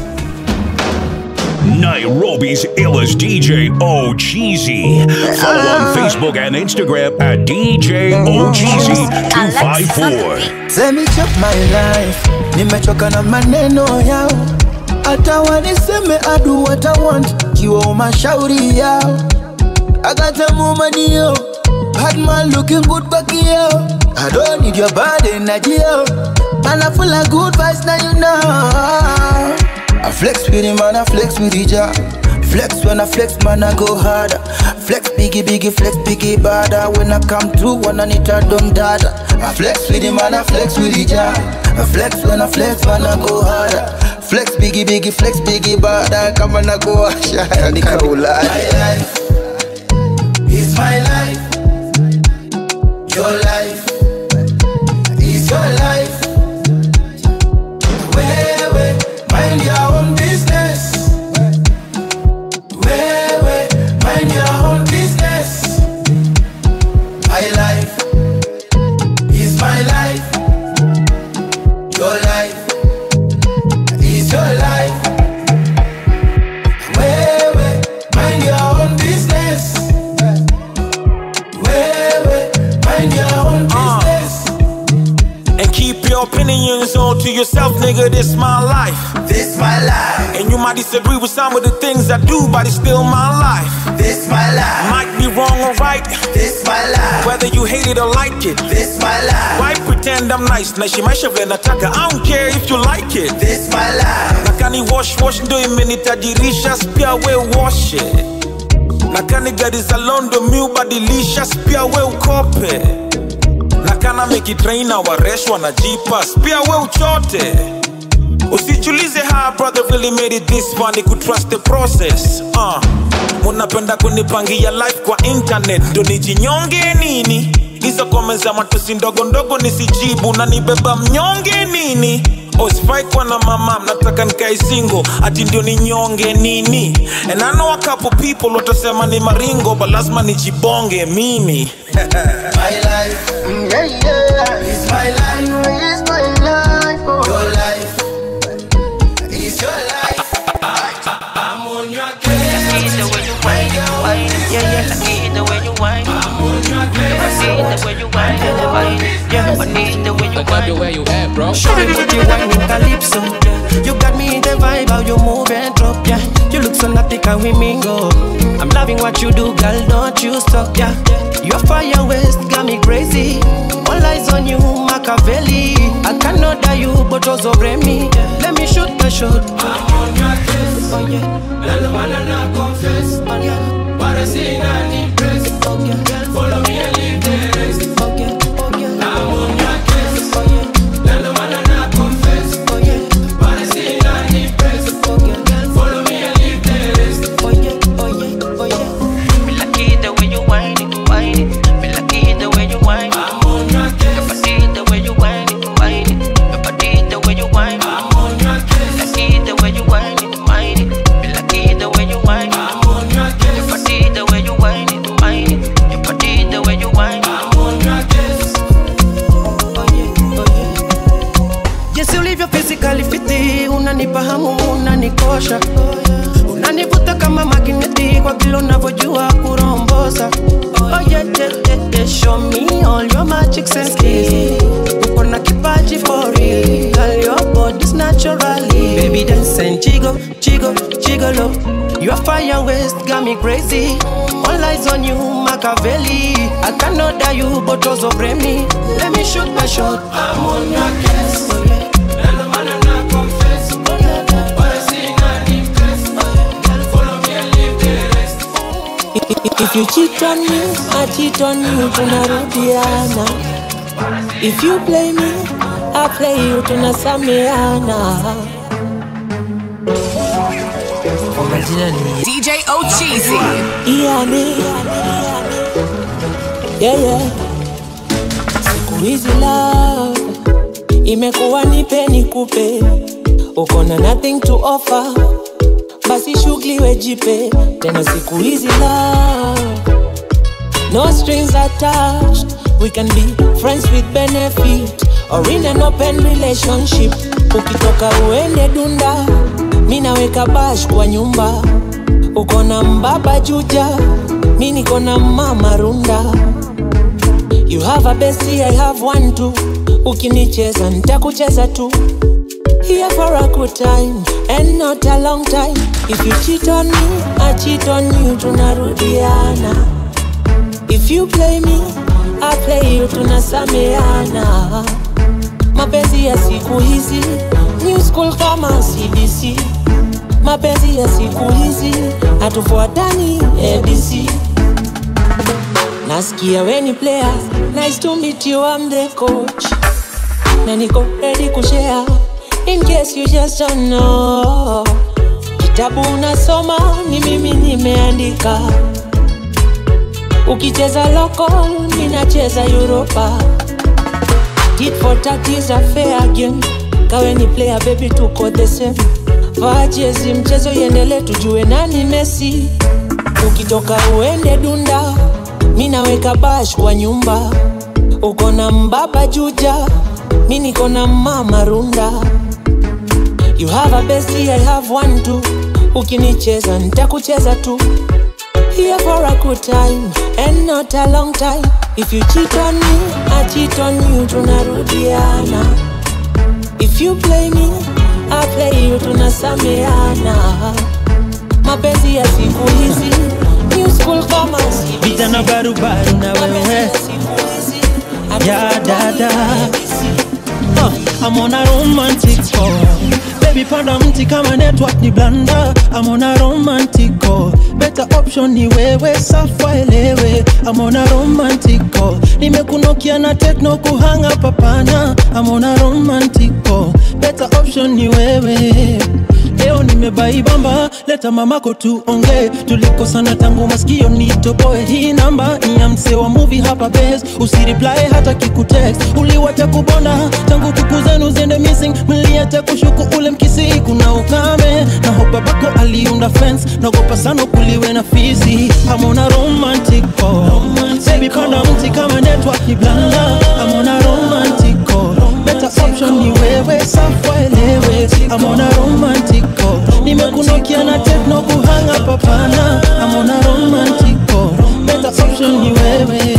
Nairobi's illest DJ O Cheesy. Follow on Facebook and Instagram at DJ O Cheesy 254. Let me chop my life. Nimechoka na maneno yao, hata waniseme adu what I want, kiwa mashauri yao. I got a money yo, bad man looking good back here. I don't need your bad energy yo, man I full of good vibes now you know. I flex with him man, I flex with each Flex when I flex, man, I go harder. Flex biggie, biggie, flex biggie, bada. When I come through, when I need a dumb dada. I flex with him, man, I flex with each I flex when I flex, man, I go harder. Flex biggie, biggie, flex biggie, bada. Come on, I go asha. Nikaula. My life is my life. Your life is your life. Wewe, mind your own business. Wewe, mind your own business. My life is my life. Your life is your life. Wewe, mind your own business. Wewe, mind your own business. And keep your opinions all to yourself, nigga. This my life. This my life. And you might disagree with some of the things I do, but it's still my life. This my life. Might be wrong or right. This my life. Whether you hate it or like it. This my life. Why pretend I'm nice? Naishi maisha vile nataka. I don't care if you like it. This my life. Nakani wash wash ndo imenitajirisha, pia we wash it. Nakani gari za London mi ubadilisha, pia we ukope. Nakana mekitraina waresh wanajipa, pia we uchote. Usichulize how brother really made it this far, ni kutrust the process. Uh. Munapenda kunipangia life kwa internet, ndo nijinyonge nini? Hizo comments za matusi ndogo ndogo nisijibu, na nibeba mnyonge nini? Osifai kuwa na mama, mnataka nikae single, ati ndio ninyonge nini? And I know a couple people watasema ni maringo, but lazima nijibonge mimi. My life, mm, yeah, yeah. It's my life, it's my life. Oh. Your life, it's your life. I'm on your case. the way you whine, whine, yeah, yeah. I need the way you whine. I'm on your case. I see the way you whine, whine, yeah. I need the way you I love the way you act, bro. Show me what you want in calypso. You got me in the vibe, how you move and drop, yeah. You look so naughty, can we mingle? I'm loving what you do, girl, don't you stop, yeah. Your fire waist got me crazy. All eyes on you, Machiavelli. I cannot die you, but also me. Let me shoot my shot. I'm on your case, oh yeah. Let the man not confess, oh yeah. But I see not impress, oh yeah. Follow me and leave the rest, oh yeah, oh yeah. I'm on your case, oh yeah. Let the man not confess, oh yeah. But I see not impress, oh yeah. Follow me and leave the rest, oh yeah, oh yeah, oh yeah. Me lucky the way you whine it, whine it. Me lucky the way you whine. I'm on your case. Your body the way you whine it, whine it. Your body the way you whine. I'm on your case. Lucky the way you whine it, whine it. Me lucky the way you whine. I'm on your case. Your body the way you whine it, whine it. Your body the way you whine. I'm on your case. Jinsi ulivyo physically fiti, unanipa hamu, unanikosha, unanivuta kama magneti kwa vile unavyojua kurombosa oh, yeah, yeah, yeah, yeah. show me all your magic senses uko na kipaji for real girl your body's naturally baby dance and jiggle jiggle jiggle up your fire waist got me crazy all eyes on you Machiavelli I cannot die you but also blame me let me shoot my shot I'm on your case oh, yeah. If you cheat on me, I cheat on you, tunarudiana. If you play me, I play you, tunasameana. Kwa majina ni DJ Ochizi. Iane, yeah, yeah. Siku hizi love imekuwa nipe nikupe, uko na nothing to offer, basi shughuli wejipe tena. Siku hizi love no strings attached, we can be friends with benefit or in an open relationship. Ukitoka uende dunda, mi naweka bash kwa nyumba, uko na mbaba juja, mi niko na mama runda. You have a bestie, I have one too. Ukinicheza nitakucheza tu. Here for a good time and not a long time. If you cheat on me, I cheat on you, tunarudiana. If you play me, I play you, tunasameana. Mapenzi ya siku hizi, new school kama CBC. Mapenzi ya siku hizi, hatufuatani ABC. Nasikia we ni player, nice to meet you, I'm the coach. Na niko ready kushare, in case you just don't know. Kitabu unasoma, ni mimi nimeandika. Ukicheza local, ninacheza Europa. Tit for tat is a fair game. Kawe ni player, baby, tuko the same. Vaa jezi, mchezo iendelee, tujue nani Messi. Ukitoka uende dunda, mi naweka bash kwa nyumba. Uko na mbaba juja, mi niko na mama runda. You have a bestie, I have one too. Ukinicheza nitakucheza tu. Here for a good time and not a long time. If you cheat on me, I cheat on you, tunarudiana. If you play me, I play you, tunasameana. Mapenzi ya siku hizi, new school kama CBC. vijana barubaru na wewe ya dada Uh, I'm on a romantic call Baby panda mti kama network ni blanda I'm on a romantic call Better option ni wewe safa elewe I'm on a romantic call Nimekunokia na techno kuhanga papana I'm on a romantic call Better option ni wewe Leo nimebaibamba, leta mamako tuongee. Tulikosana tangu masikio nitoboe. Hii namba ni ya msee wa movie hapa base, usireply hata kikutext. Uliwacha kubonda tangu kuku zenu ziende missing, mliacha kushuku ule mkisi, kuna ukame na hopa bako aliunda fence, nagopa sana kuliwe na fisi. I'm on a romantic call, baby panda mti kama network ni blanda. I'm on a romantic call, better option ni wewe, safa elewe. I'm on a romantic call, nimekunokia na techno kuhanga papana. I'm on a romantic call, better option ni wewe.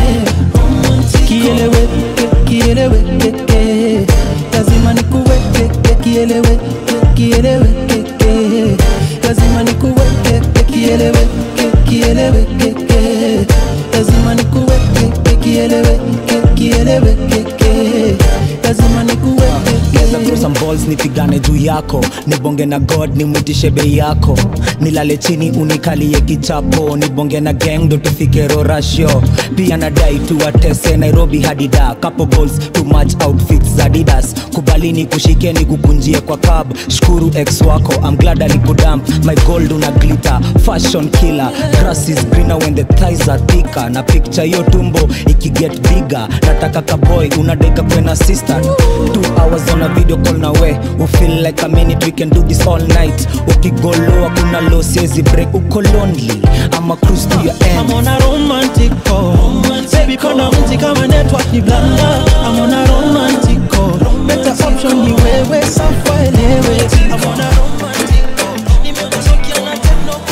Kielewe, kielewe, keke. lazima nikuweke, kielewe, kielewe, keke. lazima nikuweke, kielewe, kielewe, keke. lazima nikuweke, kielewe, kielewe, keke. lazima nikuweke Geza throw some balls nipigane juu yako nibonge na god nimwitishe bei yako nilale chini unikalie kichapo nibonge na gang ndo tufike rorasho pia nadai tuwatese nairobi hadida couple goals too much outfits za didas kubalini kushikeni kukunjie kwa cab shukuru ex wako I'm glad alikudamp my gold una glitter fashion killer grass is greener when the thighs are thicker na picture hiyo tumbo ikiget bigger nataka kaboy unadeka kwena sister two hours on a video call na we we feel like a minute we can do this all night ukigoloa kuna lo siezi break uko lonely ama cruise to your end I'm on a romantic call Baby kona mti kama network ni blanda I'm on a romantic call Better option ni wewe safa elewe I'm on a romantic call Nimekuzokia na techno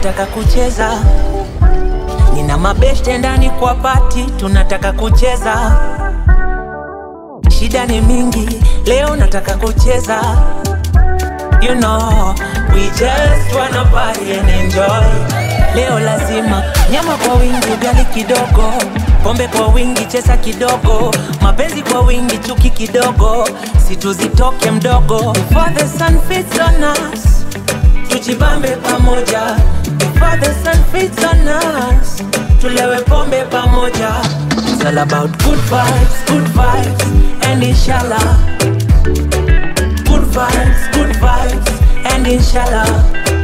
nataka kucheza nina mabeshte ndani kwa pati tunataka kucheza shida ni mingi leo nataka kucheza you know we just wanna party and enjoy leo lazima nyama kwa wingi ugali kidogo pombe kwa wingi chesa kidogo mapenzi kwa wingi chuki kidogo situzitoke mdogo Before the sun fits on us tujibambe pamoja Before the sun fits on us tulewe pombe pamoja It's all about good vibes, good vibes and inshallah Good vibes, good vibes and inshallah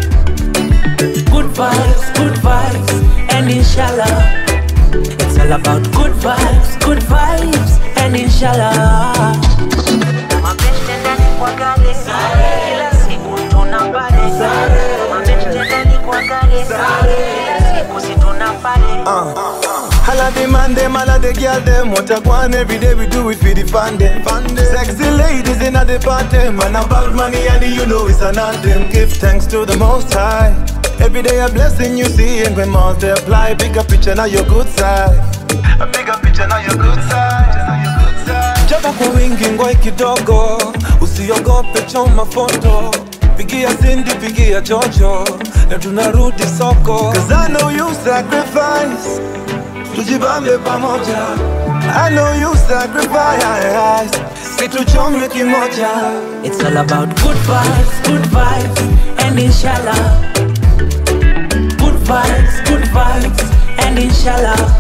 Good vibes, good vibes and inshallah It's all about good vibes, good vibes and inshallah Mabeste ndani kwa gari Kila siku tunapare Mabeste ndani kwa gari Kila siku si tunapare Holla the man them, holla the girl them What I want every day we do it for the fun them Sexy ladies in the party Man about money and you know it's an anthem Give thanks to the most high Every day a blessing you see And when multiply Bigger picture now your good side A bigger picture now your good side Chapa kwa wingi ngoi kidogo Usiogope choma foto Pigia Cindy, pigia Jojo Na tunarudi soko Cause I know you sacrifice tujibambe pamoja I know you sacrifice situchome kimoja It's all about good vibes, good vibes and inshallah Good vibes, good vibes and inshallah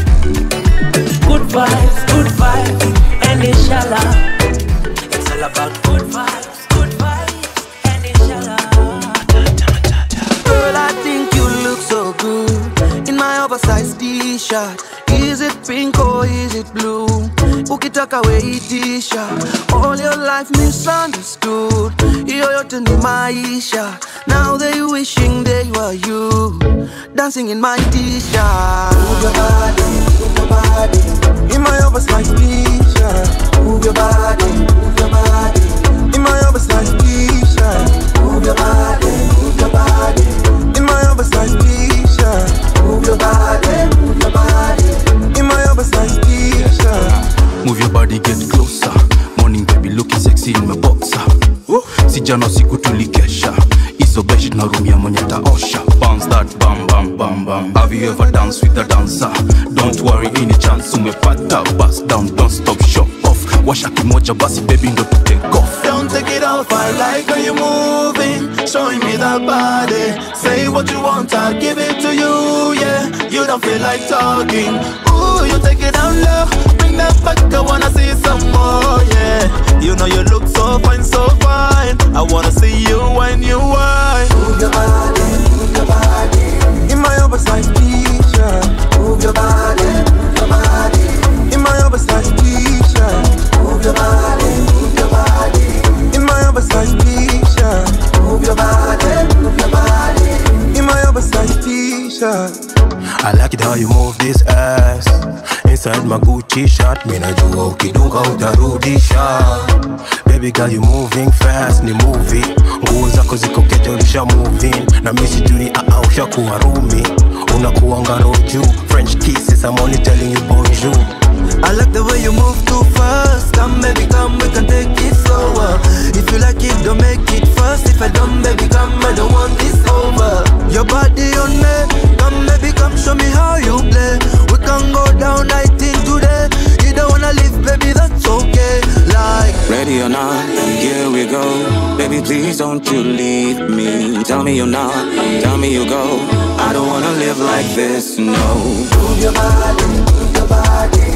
Good vibes, good vibes and inshallah It's all about good vibes, good vibes and inshallah Girl, I think you look so good in my oversized t-shirt. Is it pink or is it blue? Ukitaka weitisha all your life misunderstood. Hiyo yote ni maisha. Now they wishing they were you, dancing in my t-shirt. Move your body, move your body in my oversized t-shirt Move your body, move your body in my oversized t-shirt Move your body, move your body in my oversized t-shirt Move your body, move your body in my oversized t-shirt Move your body, get closer. Morning baby looking sexy in my boxer. Si jana siku tulikesha hizo beshi tunarumia mwenye taosha bounce that bam bam bam bam have you ever danced with a dancer don't worry any chance umepata bust down don't stop show off washa kimoja basi baby ndo tu take off Don't take it off, I like how you moving Showing me that body Say what you want, I'll give it to you, yeah You don't feel like talking Ooh, you take it down low Bring that back, I wanna see some more, yeah You know you look so fine, so fine I wanna see you when you whine Move your body, move your body In my oversized t-shirt Move your body, move your body In my oversized t-shirt Move your body, move your body In my oversized t-shirt Move your body, move your body In my oversized t-shirt I like it how you move this ass Inside my Gucci shirt Mimi najua ukidunga utarudisha Baby girl you moving fast ni movie Nguo zako ziko kete ulisha moving Na mimi sijui aa ushakuwa rumi Unakuanga roju French kisses I'm only telling you bonjour I like the way you move too fast Come baby come we can take it slower If you like it don't make it fast If I don't baby come I don't want this over Your body on me Come baby come show me how you play We can go down night in today You don't wanna leave baby that's okay Like Ready or not, here we go. Baby, please don't you leave me. Tell me you're not, tell me you go. I don't wanna live like this, no. Move your body, move your body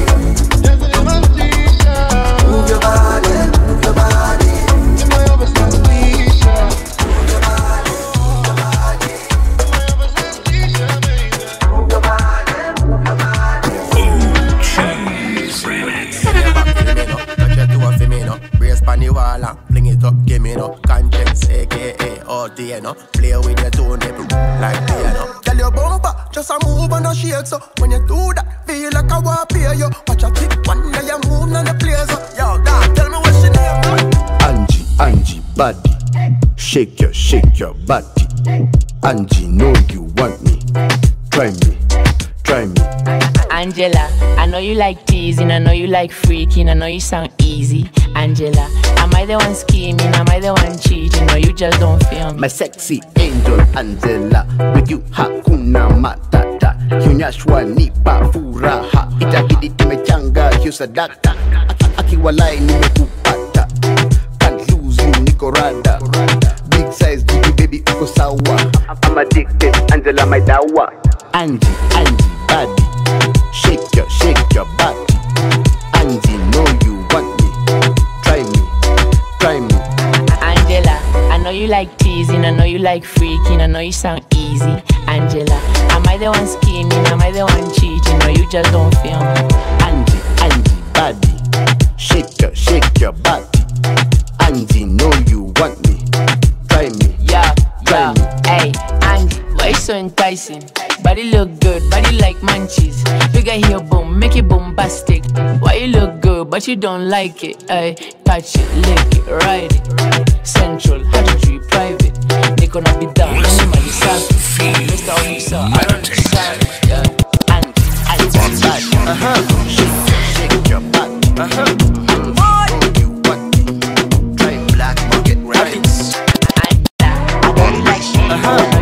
Move your body, move your body Brace pan the wall and fling it up, give me no conscience, aka all day, no. Play with your two nipple like piano. Tell your bumper, just a move and a shake so When you do that, feel like I want to pay you Watch a tick one day you move on the place so Yo, dog, tell me what she name Angie, Angie, body. Shake your, shake your body. Angie, know you want me. Try me, try me. Angela, I know you like teasing, I know you like freaking, I know you sound easy. Angela, am I the one scheming? Am I the one cheating? Or you just don't feel me? My sexy angel Angela, with you hakuna matata. Hunyashwa nipa furaha, itabidi tumechanga hiyo sadaka. Aki- Akiwalai nimekupata, can't lose you niko rada. Big size baby baby uko sawa. I'm addicted, Angela my dawa. Angie, Angie, body, shake your, shake your body. Angie, know you want me, try me, try me. Angela, I know you like teasing, I know you like freaking, I know you sound easy. Angela, am I the one scheming? Am I the one cheating? Or you just don't feel me? Angie, Angie, body, shake your, shake your body. Angie, know you want me, try me, Yeah, try yeah. me. Hey, Angie, why you so enticing? Body look good, body like munchies. Figure here, boom, make it bombastic. Why you look good, but you don't like it? Hey, touch it, lick it, ride it. Central, how to treat private. They gonna be down, anybody safi. Mr. Officer, I don't decide. Yeah, Angie, Angie, body. Uh huh. Shake, shake your body. Uh huh. You want me, try black market rabbits. Uh huh.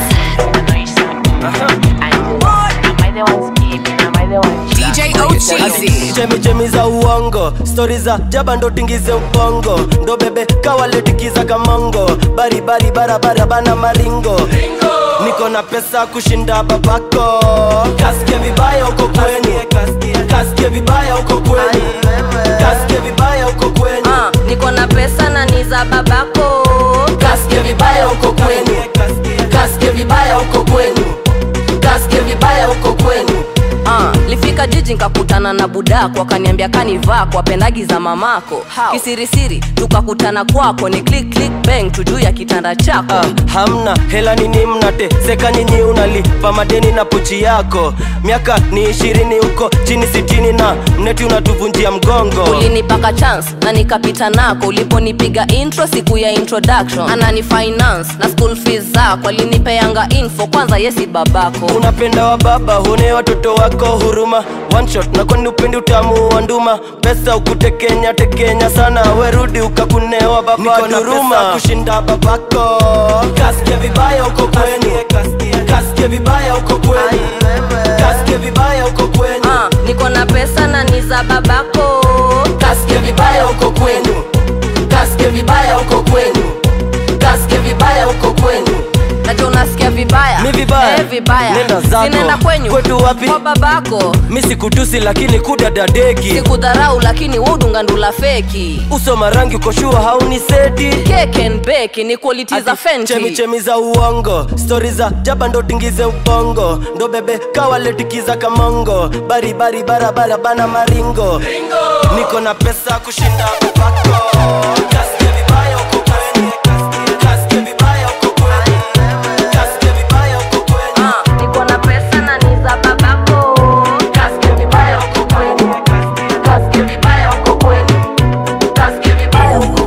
DJ Ocheezy. chemichemi za uongo stori za jaba ndo tingize ubongo ndo bebe kawaletikiza kamongo baribari barabara bana maringo niko na pesa kushinda babako kasike vibaya uko kweni kasike vibaya uko kweni kasike vibaya uko kweni Ah, niko na pesa na ni za babako kasike vibaya uko kweni kasike vibaya uko kweni kasike vibaya uko kweni Ah, lifika jiji nkakutana na budako akaniambia kanivaa kwa pendagi za mamako kisirisiri tukakutana kwako ni click click bang tujuu ya kitanda chako ah, hamna hela nini mnate seka nyinyi unalipa madeni na pochi yako miaka ni ishirini huko chini sitini na mneti unatuvunjia mgongo ulinipaka chance na nikapita nako uliponipiga intro siku ya introduction anani finance na school fees zako alinipeanga info kwanza yesi babako unapenda wa baba huone watoto wako huruma one shot na kwani upendi utamu wa nduma pesa ukutekenya tekenya sana werudi ukakunewa baba duruma kushinda babako kasike vibaya uko kweni kasike vibaya uko kweni kasike vibaya uko kweni Ah, niko na pesa na ni za babako kasike vibaya uko kwenu kasike vibaya uko kwenu kasike vibaya uko kwenu nacho unasikia vibaya Mi vibaya? eh, vibaya Nenda zako. sinaenda kwenyu Kwetu wapi? kwa babako mi sikutusi lakini kudadadeki sikudharau lakini wudungandula feki uso marangi ukoshua hauni seti Cake and bake ni quality za fenty chemichemi za uongo stori za jaba ndo tingize ubongo ndo bebe kawaletikiza kamongo baribari barabara bana maringo niko na pesa kushinda babako Kasike vibaya uko kweni. Kasike vibaya uko kweni. Kasike vibaya uko kweni. niko na pesa na ni za babako Kasike vibaya uko kweni. Kasike vibaya uko kweni. Kasike vibaya uko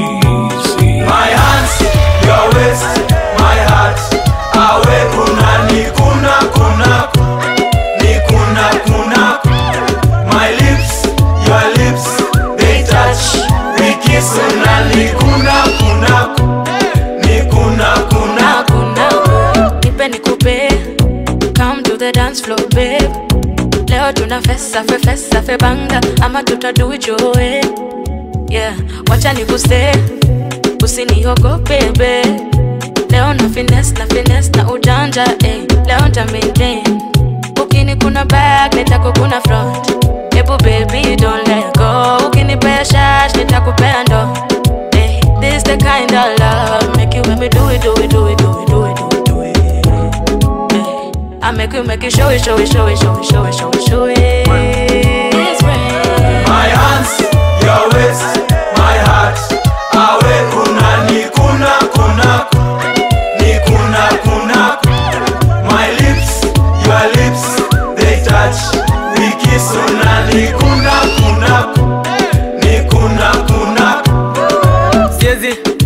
My hands, your waist, my heart. Awe kuna ni kuna kuna ni kuna kuna. My lips, your lips, they touch. We kiss una ni kuna kuna ni kuna kuna. nipe nikupe come to the dance floor babe leo tuna fesa fe fesa fe banga ama tutaduijoe yeah wacha nikuse usiniogope babe leo na fines na fines na ujanja eh. leo nta maintain ukini kuna back nitako kuna front hebu baby don't let go ukinipea shash nitakupea ndo eh. this the kind of love make you when me do it do it do it do it do it do it do it eh. I make you make you show it show it show it show it show it show it show it It's rain. My hands, your waist, my heart. Awe kuna ni kuna kuna ni kuna kuna. My lips, your lips, they touch. We kiss una ni kuna kuna ni kuna kuna. siezi lewa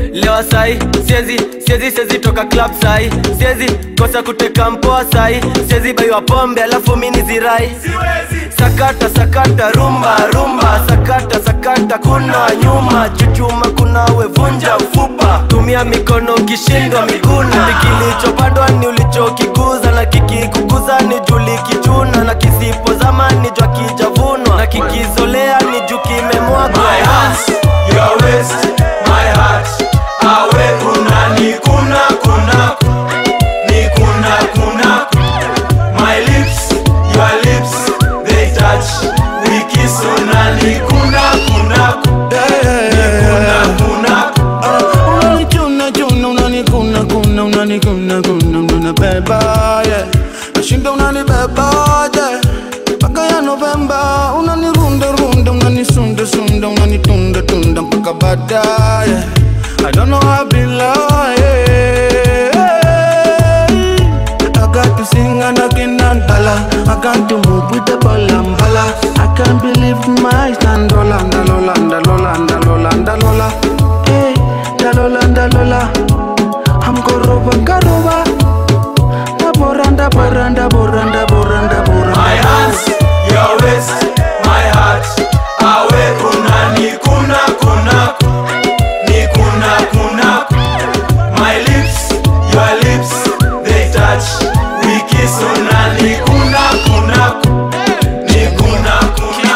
sai siezi siezi siezi toka club sai siezi kosa kuteka mpoa sai siezi baiwa pombe alafu mini zirai sakata sakata rumba rumba sakata sakata kuna nyuma chuchuma kunawe vunja ufupa tumia mikono ukishindwa miguna kilichopandwa ni ulichokikuza na kikikukuza ni juli kichuna na kisipozama ni jwa kijavunwa na kikizolea ni juu kimemwagwa My hands, your waist, my heart. Awe kuna ni kuna kuna ni kuna kuna. My lips, your lips, they touch. We kiss una ni kuna kuna ni kuna kuna. Unanichuna chuna unanikuna kuna unanikuna kuna unanibeba yeah. Nashinda unanibeba yeah. Mpaka ya Novemba unanirunda runda unanisunda sunda unanitunda tunda mpaka baadaye I don't know how I be like I got to sing and I cannot dollar I got to move with the ball and bala I can't believe my eyes and lola and lola and lola and lola and lola Hey, da lola and lola I'm goroba garoba Da boranda boranda boranda boranda boranda My hands, your waist, my heart. Awe kuna ni kuna kuna ni kuna kuna. My lips, your lips, they touch. We kiss una ni kuna kuna ni kuna kuna.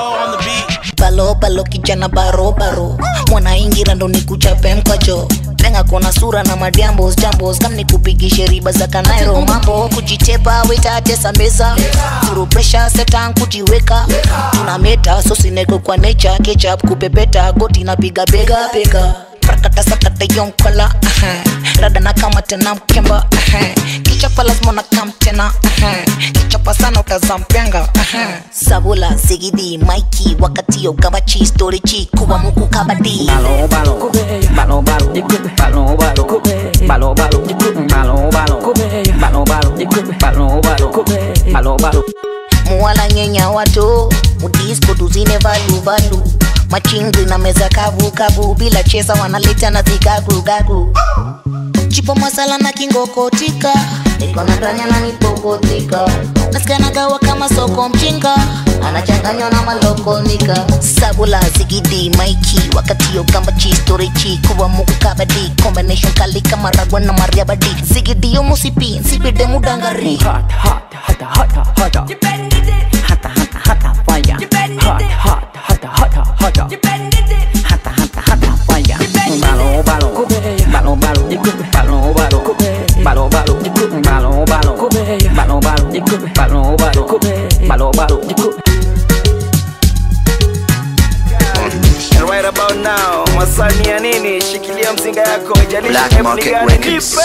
balo balo kijana baro baro mwanaingira ndo nikuchape mkacho lenga kona sura na madiambos jambos kam nikupigishe riba za kanairo mambo kujitepa wetatesa meza furu presha setan kujiweka tuna meta sosineko kwa nature ketchup kupepeta goti napiga bega bega prakata sakata yonkala uh-huh. rada na kama tena mkemba uh-huh. kichapa lazima na kam tena uh-huh. kichapa sana utazampenga uh-huh. sabula zigidi maiki wakati yo gabachi storichi kuwa muku kabadi Balo balo, balo balo, balo balo, balo balo, balo balo, balo balo, balo balo, balo balo. muwala nyenya watu mudisko tuzine valu valu machingri na meza kavu kavu bila chesa wanaleta na zikagu gagu chipo masala na kingokotika niko na ndanya na nipokotika nasikanagawa kama soko mchinga anachanganywa na malokonika sabula zigidi maiki wakati yo gamba chi storichi kuwa muku kabadi combination kali kama ragwa na mariabadi zigidi yo musipi nsipide mudangari Hot, hot, hot, hot, hot, hot. Hata, hata, hata, fire. Hot, hot, hata, hata, hata. Hata, hata, hata, fire. Balo balo, balo balo, balo balo, balo balo, balo balo, balo balo, balo balo, balo balo. And right about now masani ya nini shikilia mzinga yako Black ijalisha Market gani Records.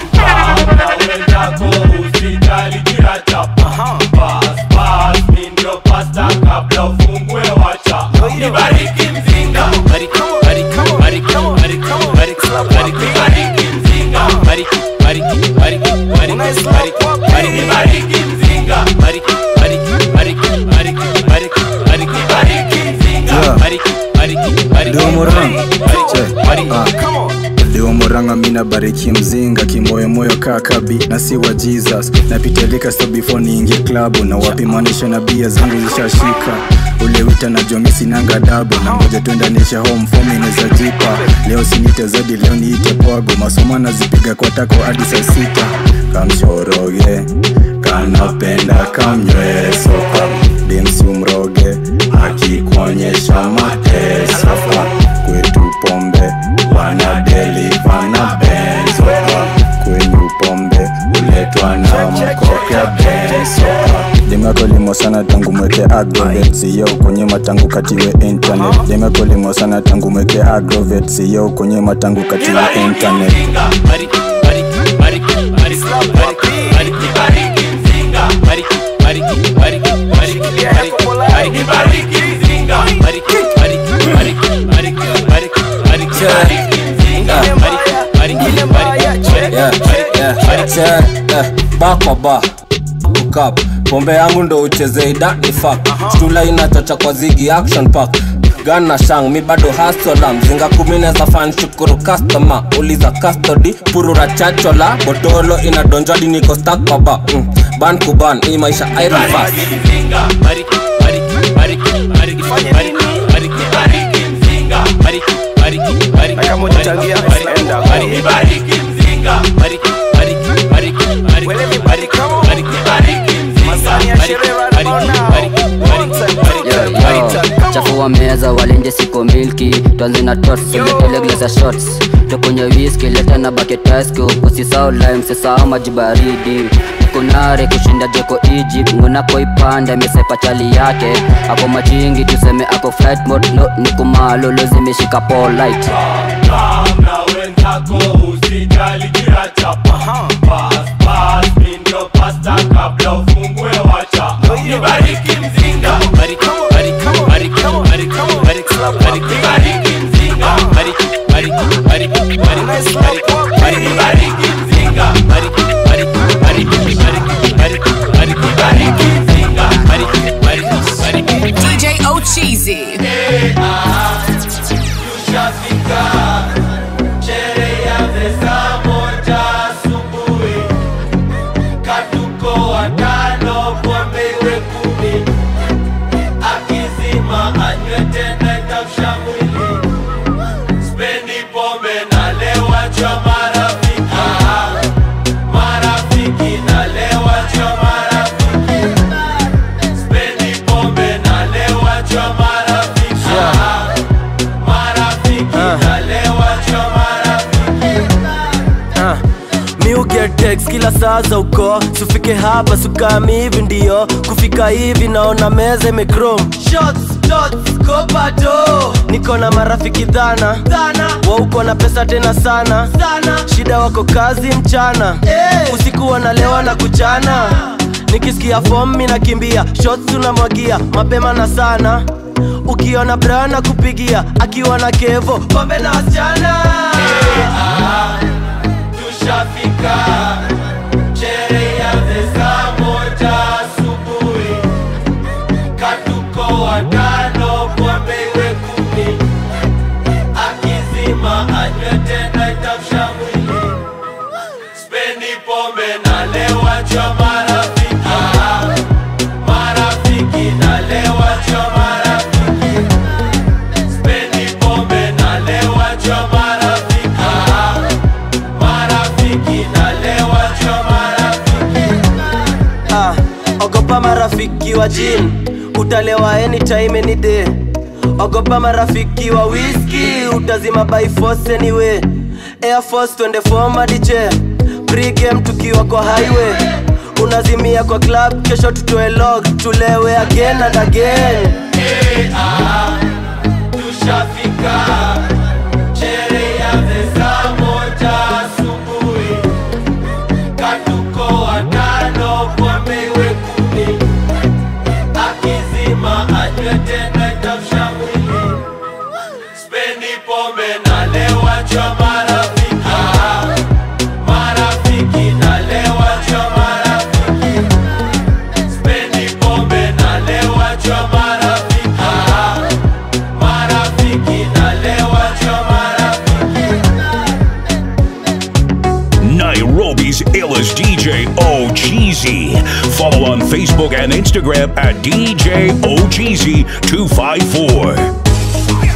Nibariki mzinga. Bariki, bariki, bariki, bariki, bariki, bariki, bariki mzinga. Bariki, bariki, bariki, bariki, bariki, bariki, bariki mzinga. Bariki, bariki, bariki, bariki, bariki, bariki, bariki mzinga. Bariki, bariki, bariki, Ndio Murang. bariki, bariki. Leo Muranga mina bariki mzinga kimoyomoyo kakabi na si wa Jesus napitalika sto before niingie klabu na wapimanisha na bia zangu zishashika ule wita na jomisi nanga dabu na ngoja tuendanisha home form inaweza jipa leo sinite zadi leo niite pwago masomo nazipiga kwa tako hadi saa sita kamshoroge kanapenda kamnyweso demsi umroge akikuonyesha mateso kwetu pombe wanadeliva na benzo kwenyu pombe uletwa na mkopya benzo limekolimo sana tangu mweke agrovet siyo kwenye matangu katiwe internet limekolimo sana tangu mweke agrovet siyo kwenye matangu katiwe internet Bariki, bariki, bariki, bariki, bariki, bariki, bariki mzinga. Bariki, bariki, bariki, bariki, bariki, bariki, bariki mzinga. Bariki, bariki, bariki, bariki, bariki, bariki, bariki mzinga. Bariki, bariki, bariki, bariki, bariki, bakwa ukap pombe yangu ndo ucheze idani fak stula inachacha kwa zigi action pack gana shang mi bado hasola mzinga kumi neza fan shukuru customer uliza custody purura chachola botolo inadonjwadi niko stakbaba mm. ban kuban hii maisha iron fast chafua meza walenje siko milki twanze na tots uletele glasa shots tukunywe whisky leta na baketasko usisao lime sisao maji baridi kunare kushinda jeko egypt ngunako ipanda mesepa chali yake ako machingi tuseme ako flight mode no ni kumalolo zimeshika polite na wenzako usijali kila chapa Pass, pass, mi ndio pasta kabla ufungue wacha nibariki mzinga Bariki, bariki, bariki, bariki, bariki, bariki, bariki mzinga Bariki, bariki, bariki, bariki, bariki, bariki, bariki mzinga Bariki, bariki, bariki, bariki, bariki, bariki, bariki mzinga Bariki, bariki, bariki, DJ O Cheesy. tushafika sherehe ya saa moja asubuhi katuko watano pombe iwe kumi akizima anywe tena itamsha mwili spendi pombe nalewa cha marafiki marafiki nalewa cha marafiki spendi pombe nalewa cha marafiki marafiki nalewa cha Ah, mi uget text kila saa za uko sufike hapa sukami hivi ndio kufika hivi naona meza imekrom niko na marafiki dhana wauko na pesa tena sana shida wako kazi mchana usiku wanalewa na kuchana nikisikia fom mi nakimbia shots tunamwagia mapema na sana ukiona brana kupigia akiwa na kevo pombe na wasichana tushafika sherehe ya saa moja asubuhi katuko watano pombe iwe kumi akizima anywe tena itamsha mwili spendi pombe nalewa cha marafiki marafiki nalewa cha marafiki spendi pombe nalewa cha marafiki marafiki nalewa cha marafiki ah, ogopa marafiki wa jin utalewa anytime any day ogopa marafiki wa whisky utazima by force anyway air force twende fomadije pregame tukiwa kwa highway unazimia kwa club kesho tutoe log tulewe again and again tushafika sherehe ya saa moja asubuhi katuko watano pombe iwe kumi akizima anywe tena itamsha mwili spendi pombe nalewa cha marafiki marafiki nalewa cha marafiki spendi pombe nalewa cha marafiki marafiki nalewa cha marafiki Nairobi's illest DJ O Cheesy. Follow on Facebook and Instagram at DJ O Cheesy 254.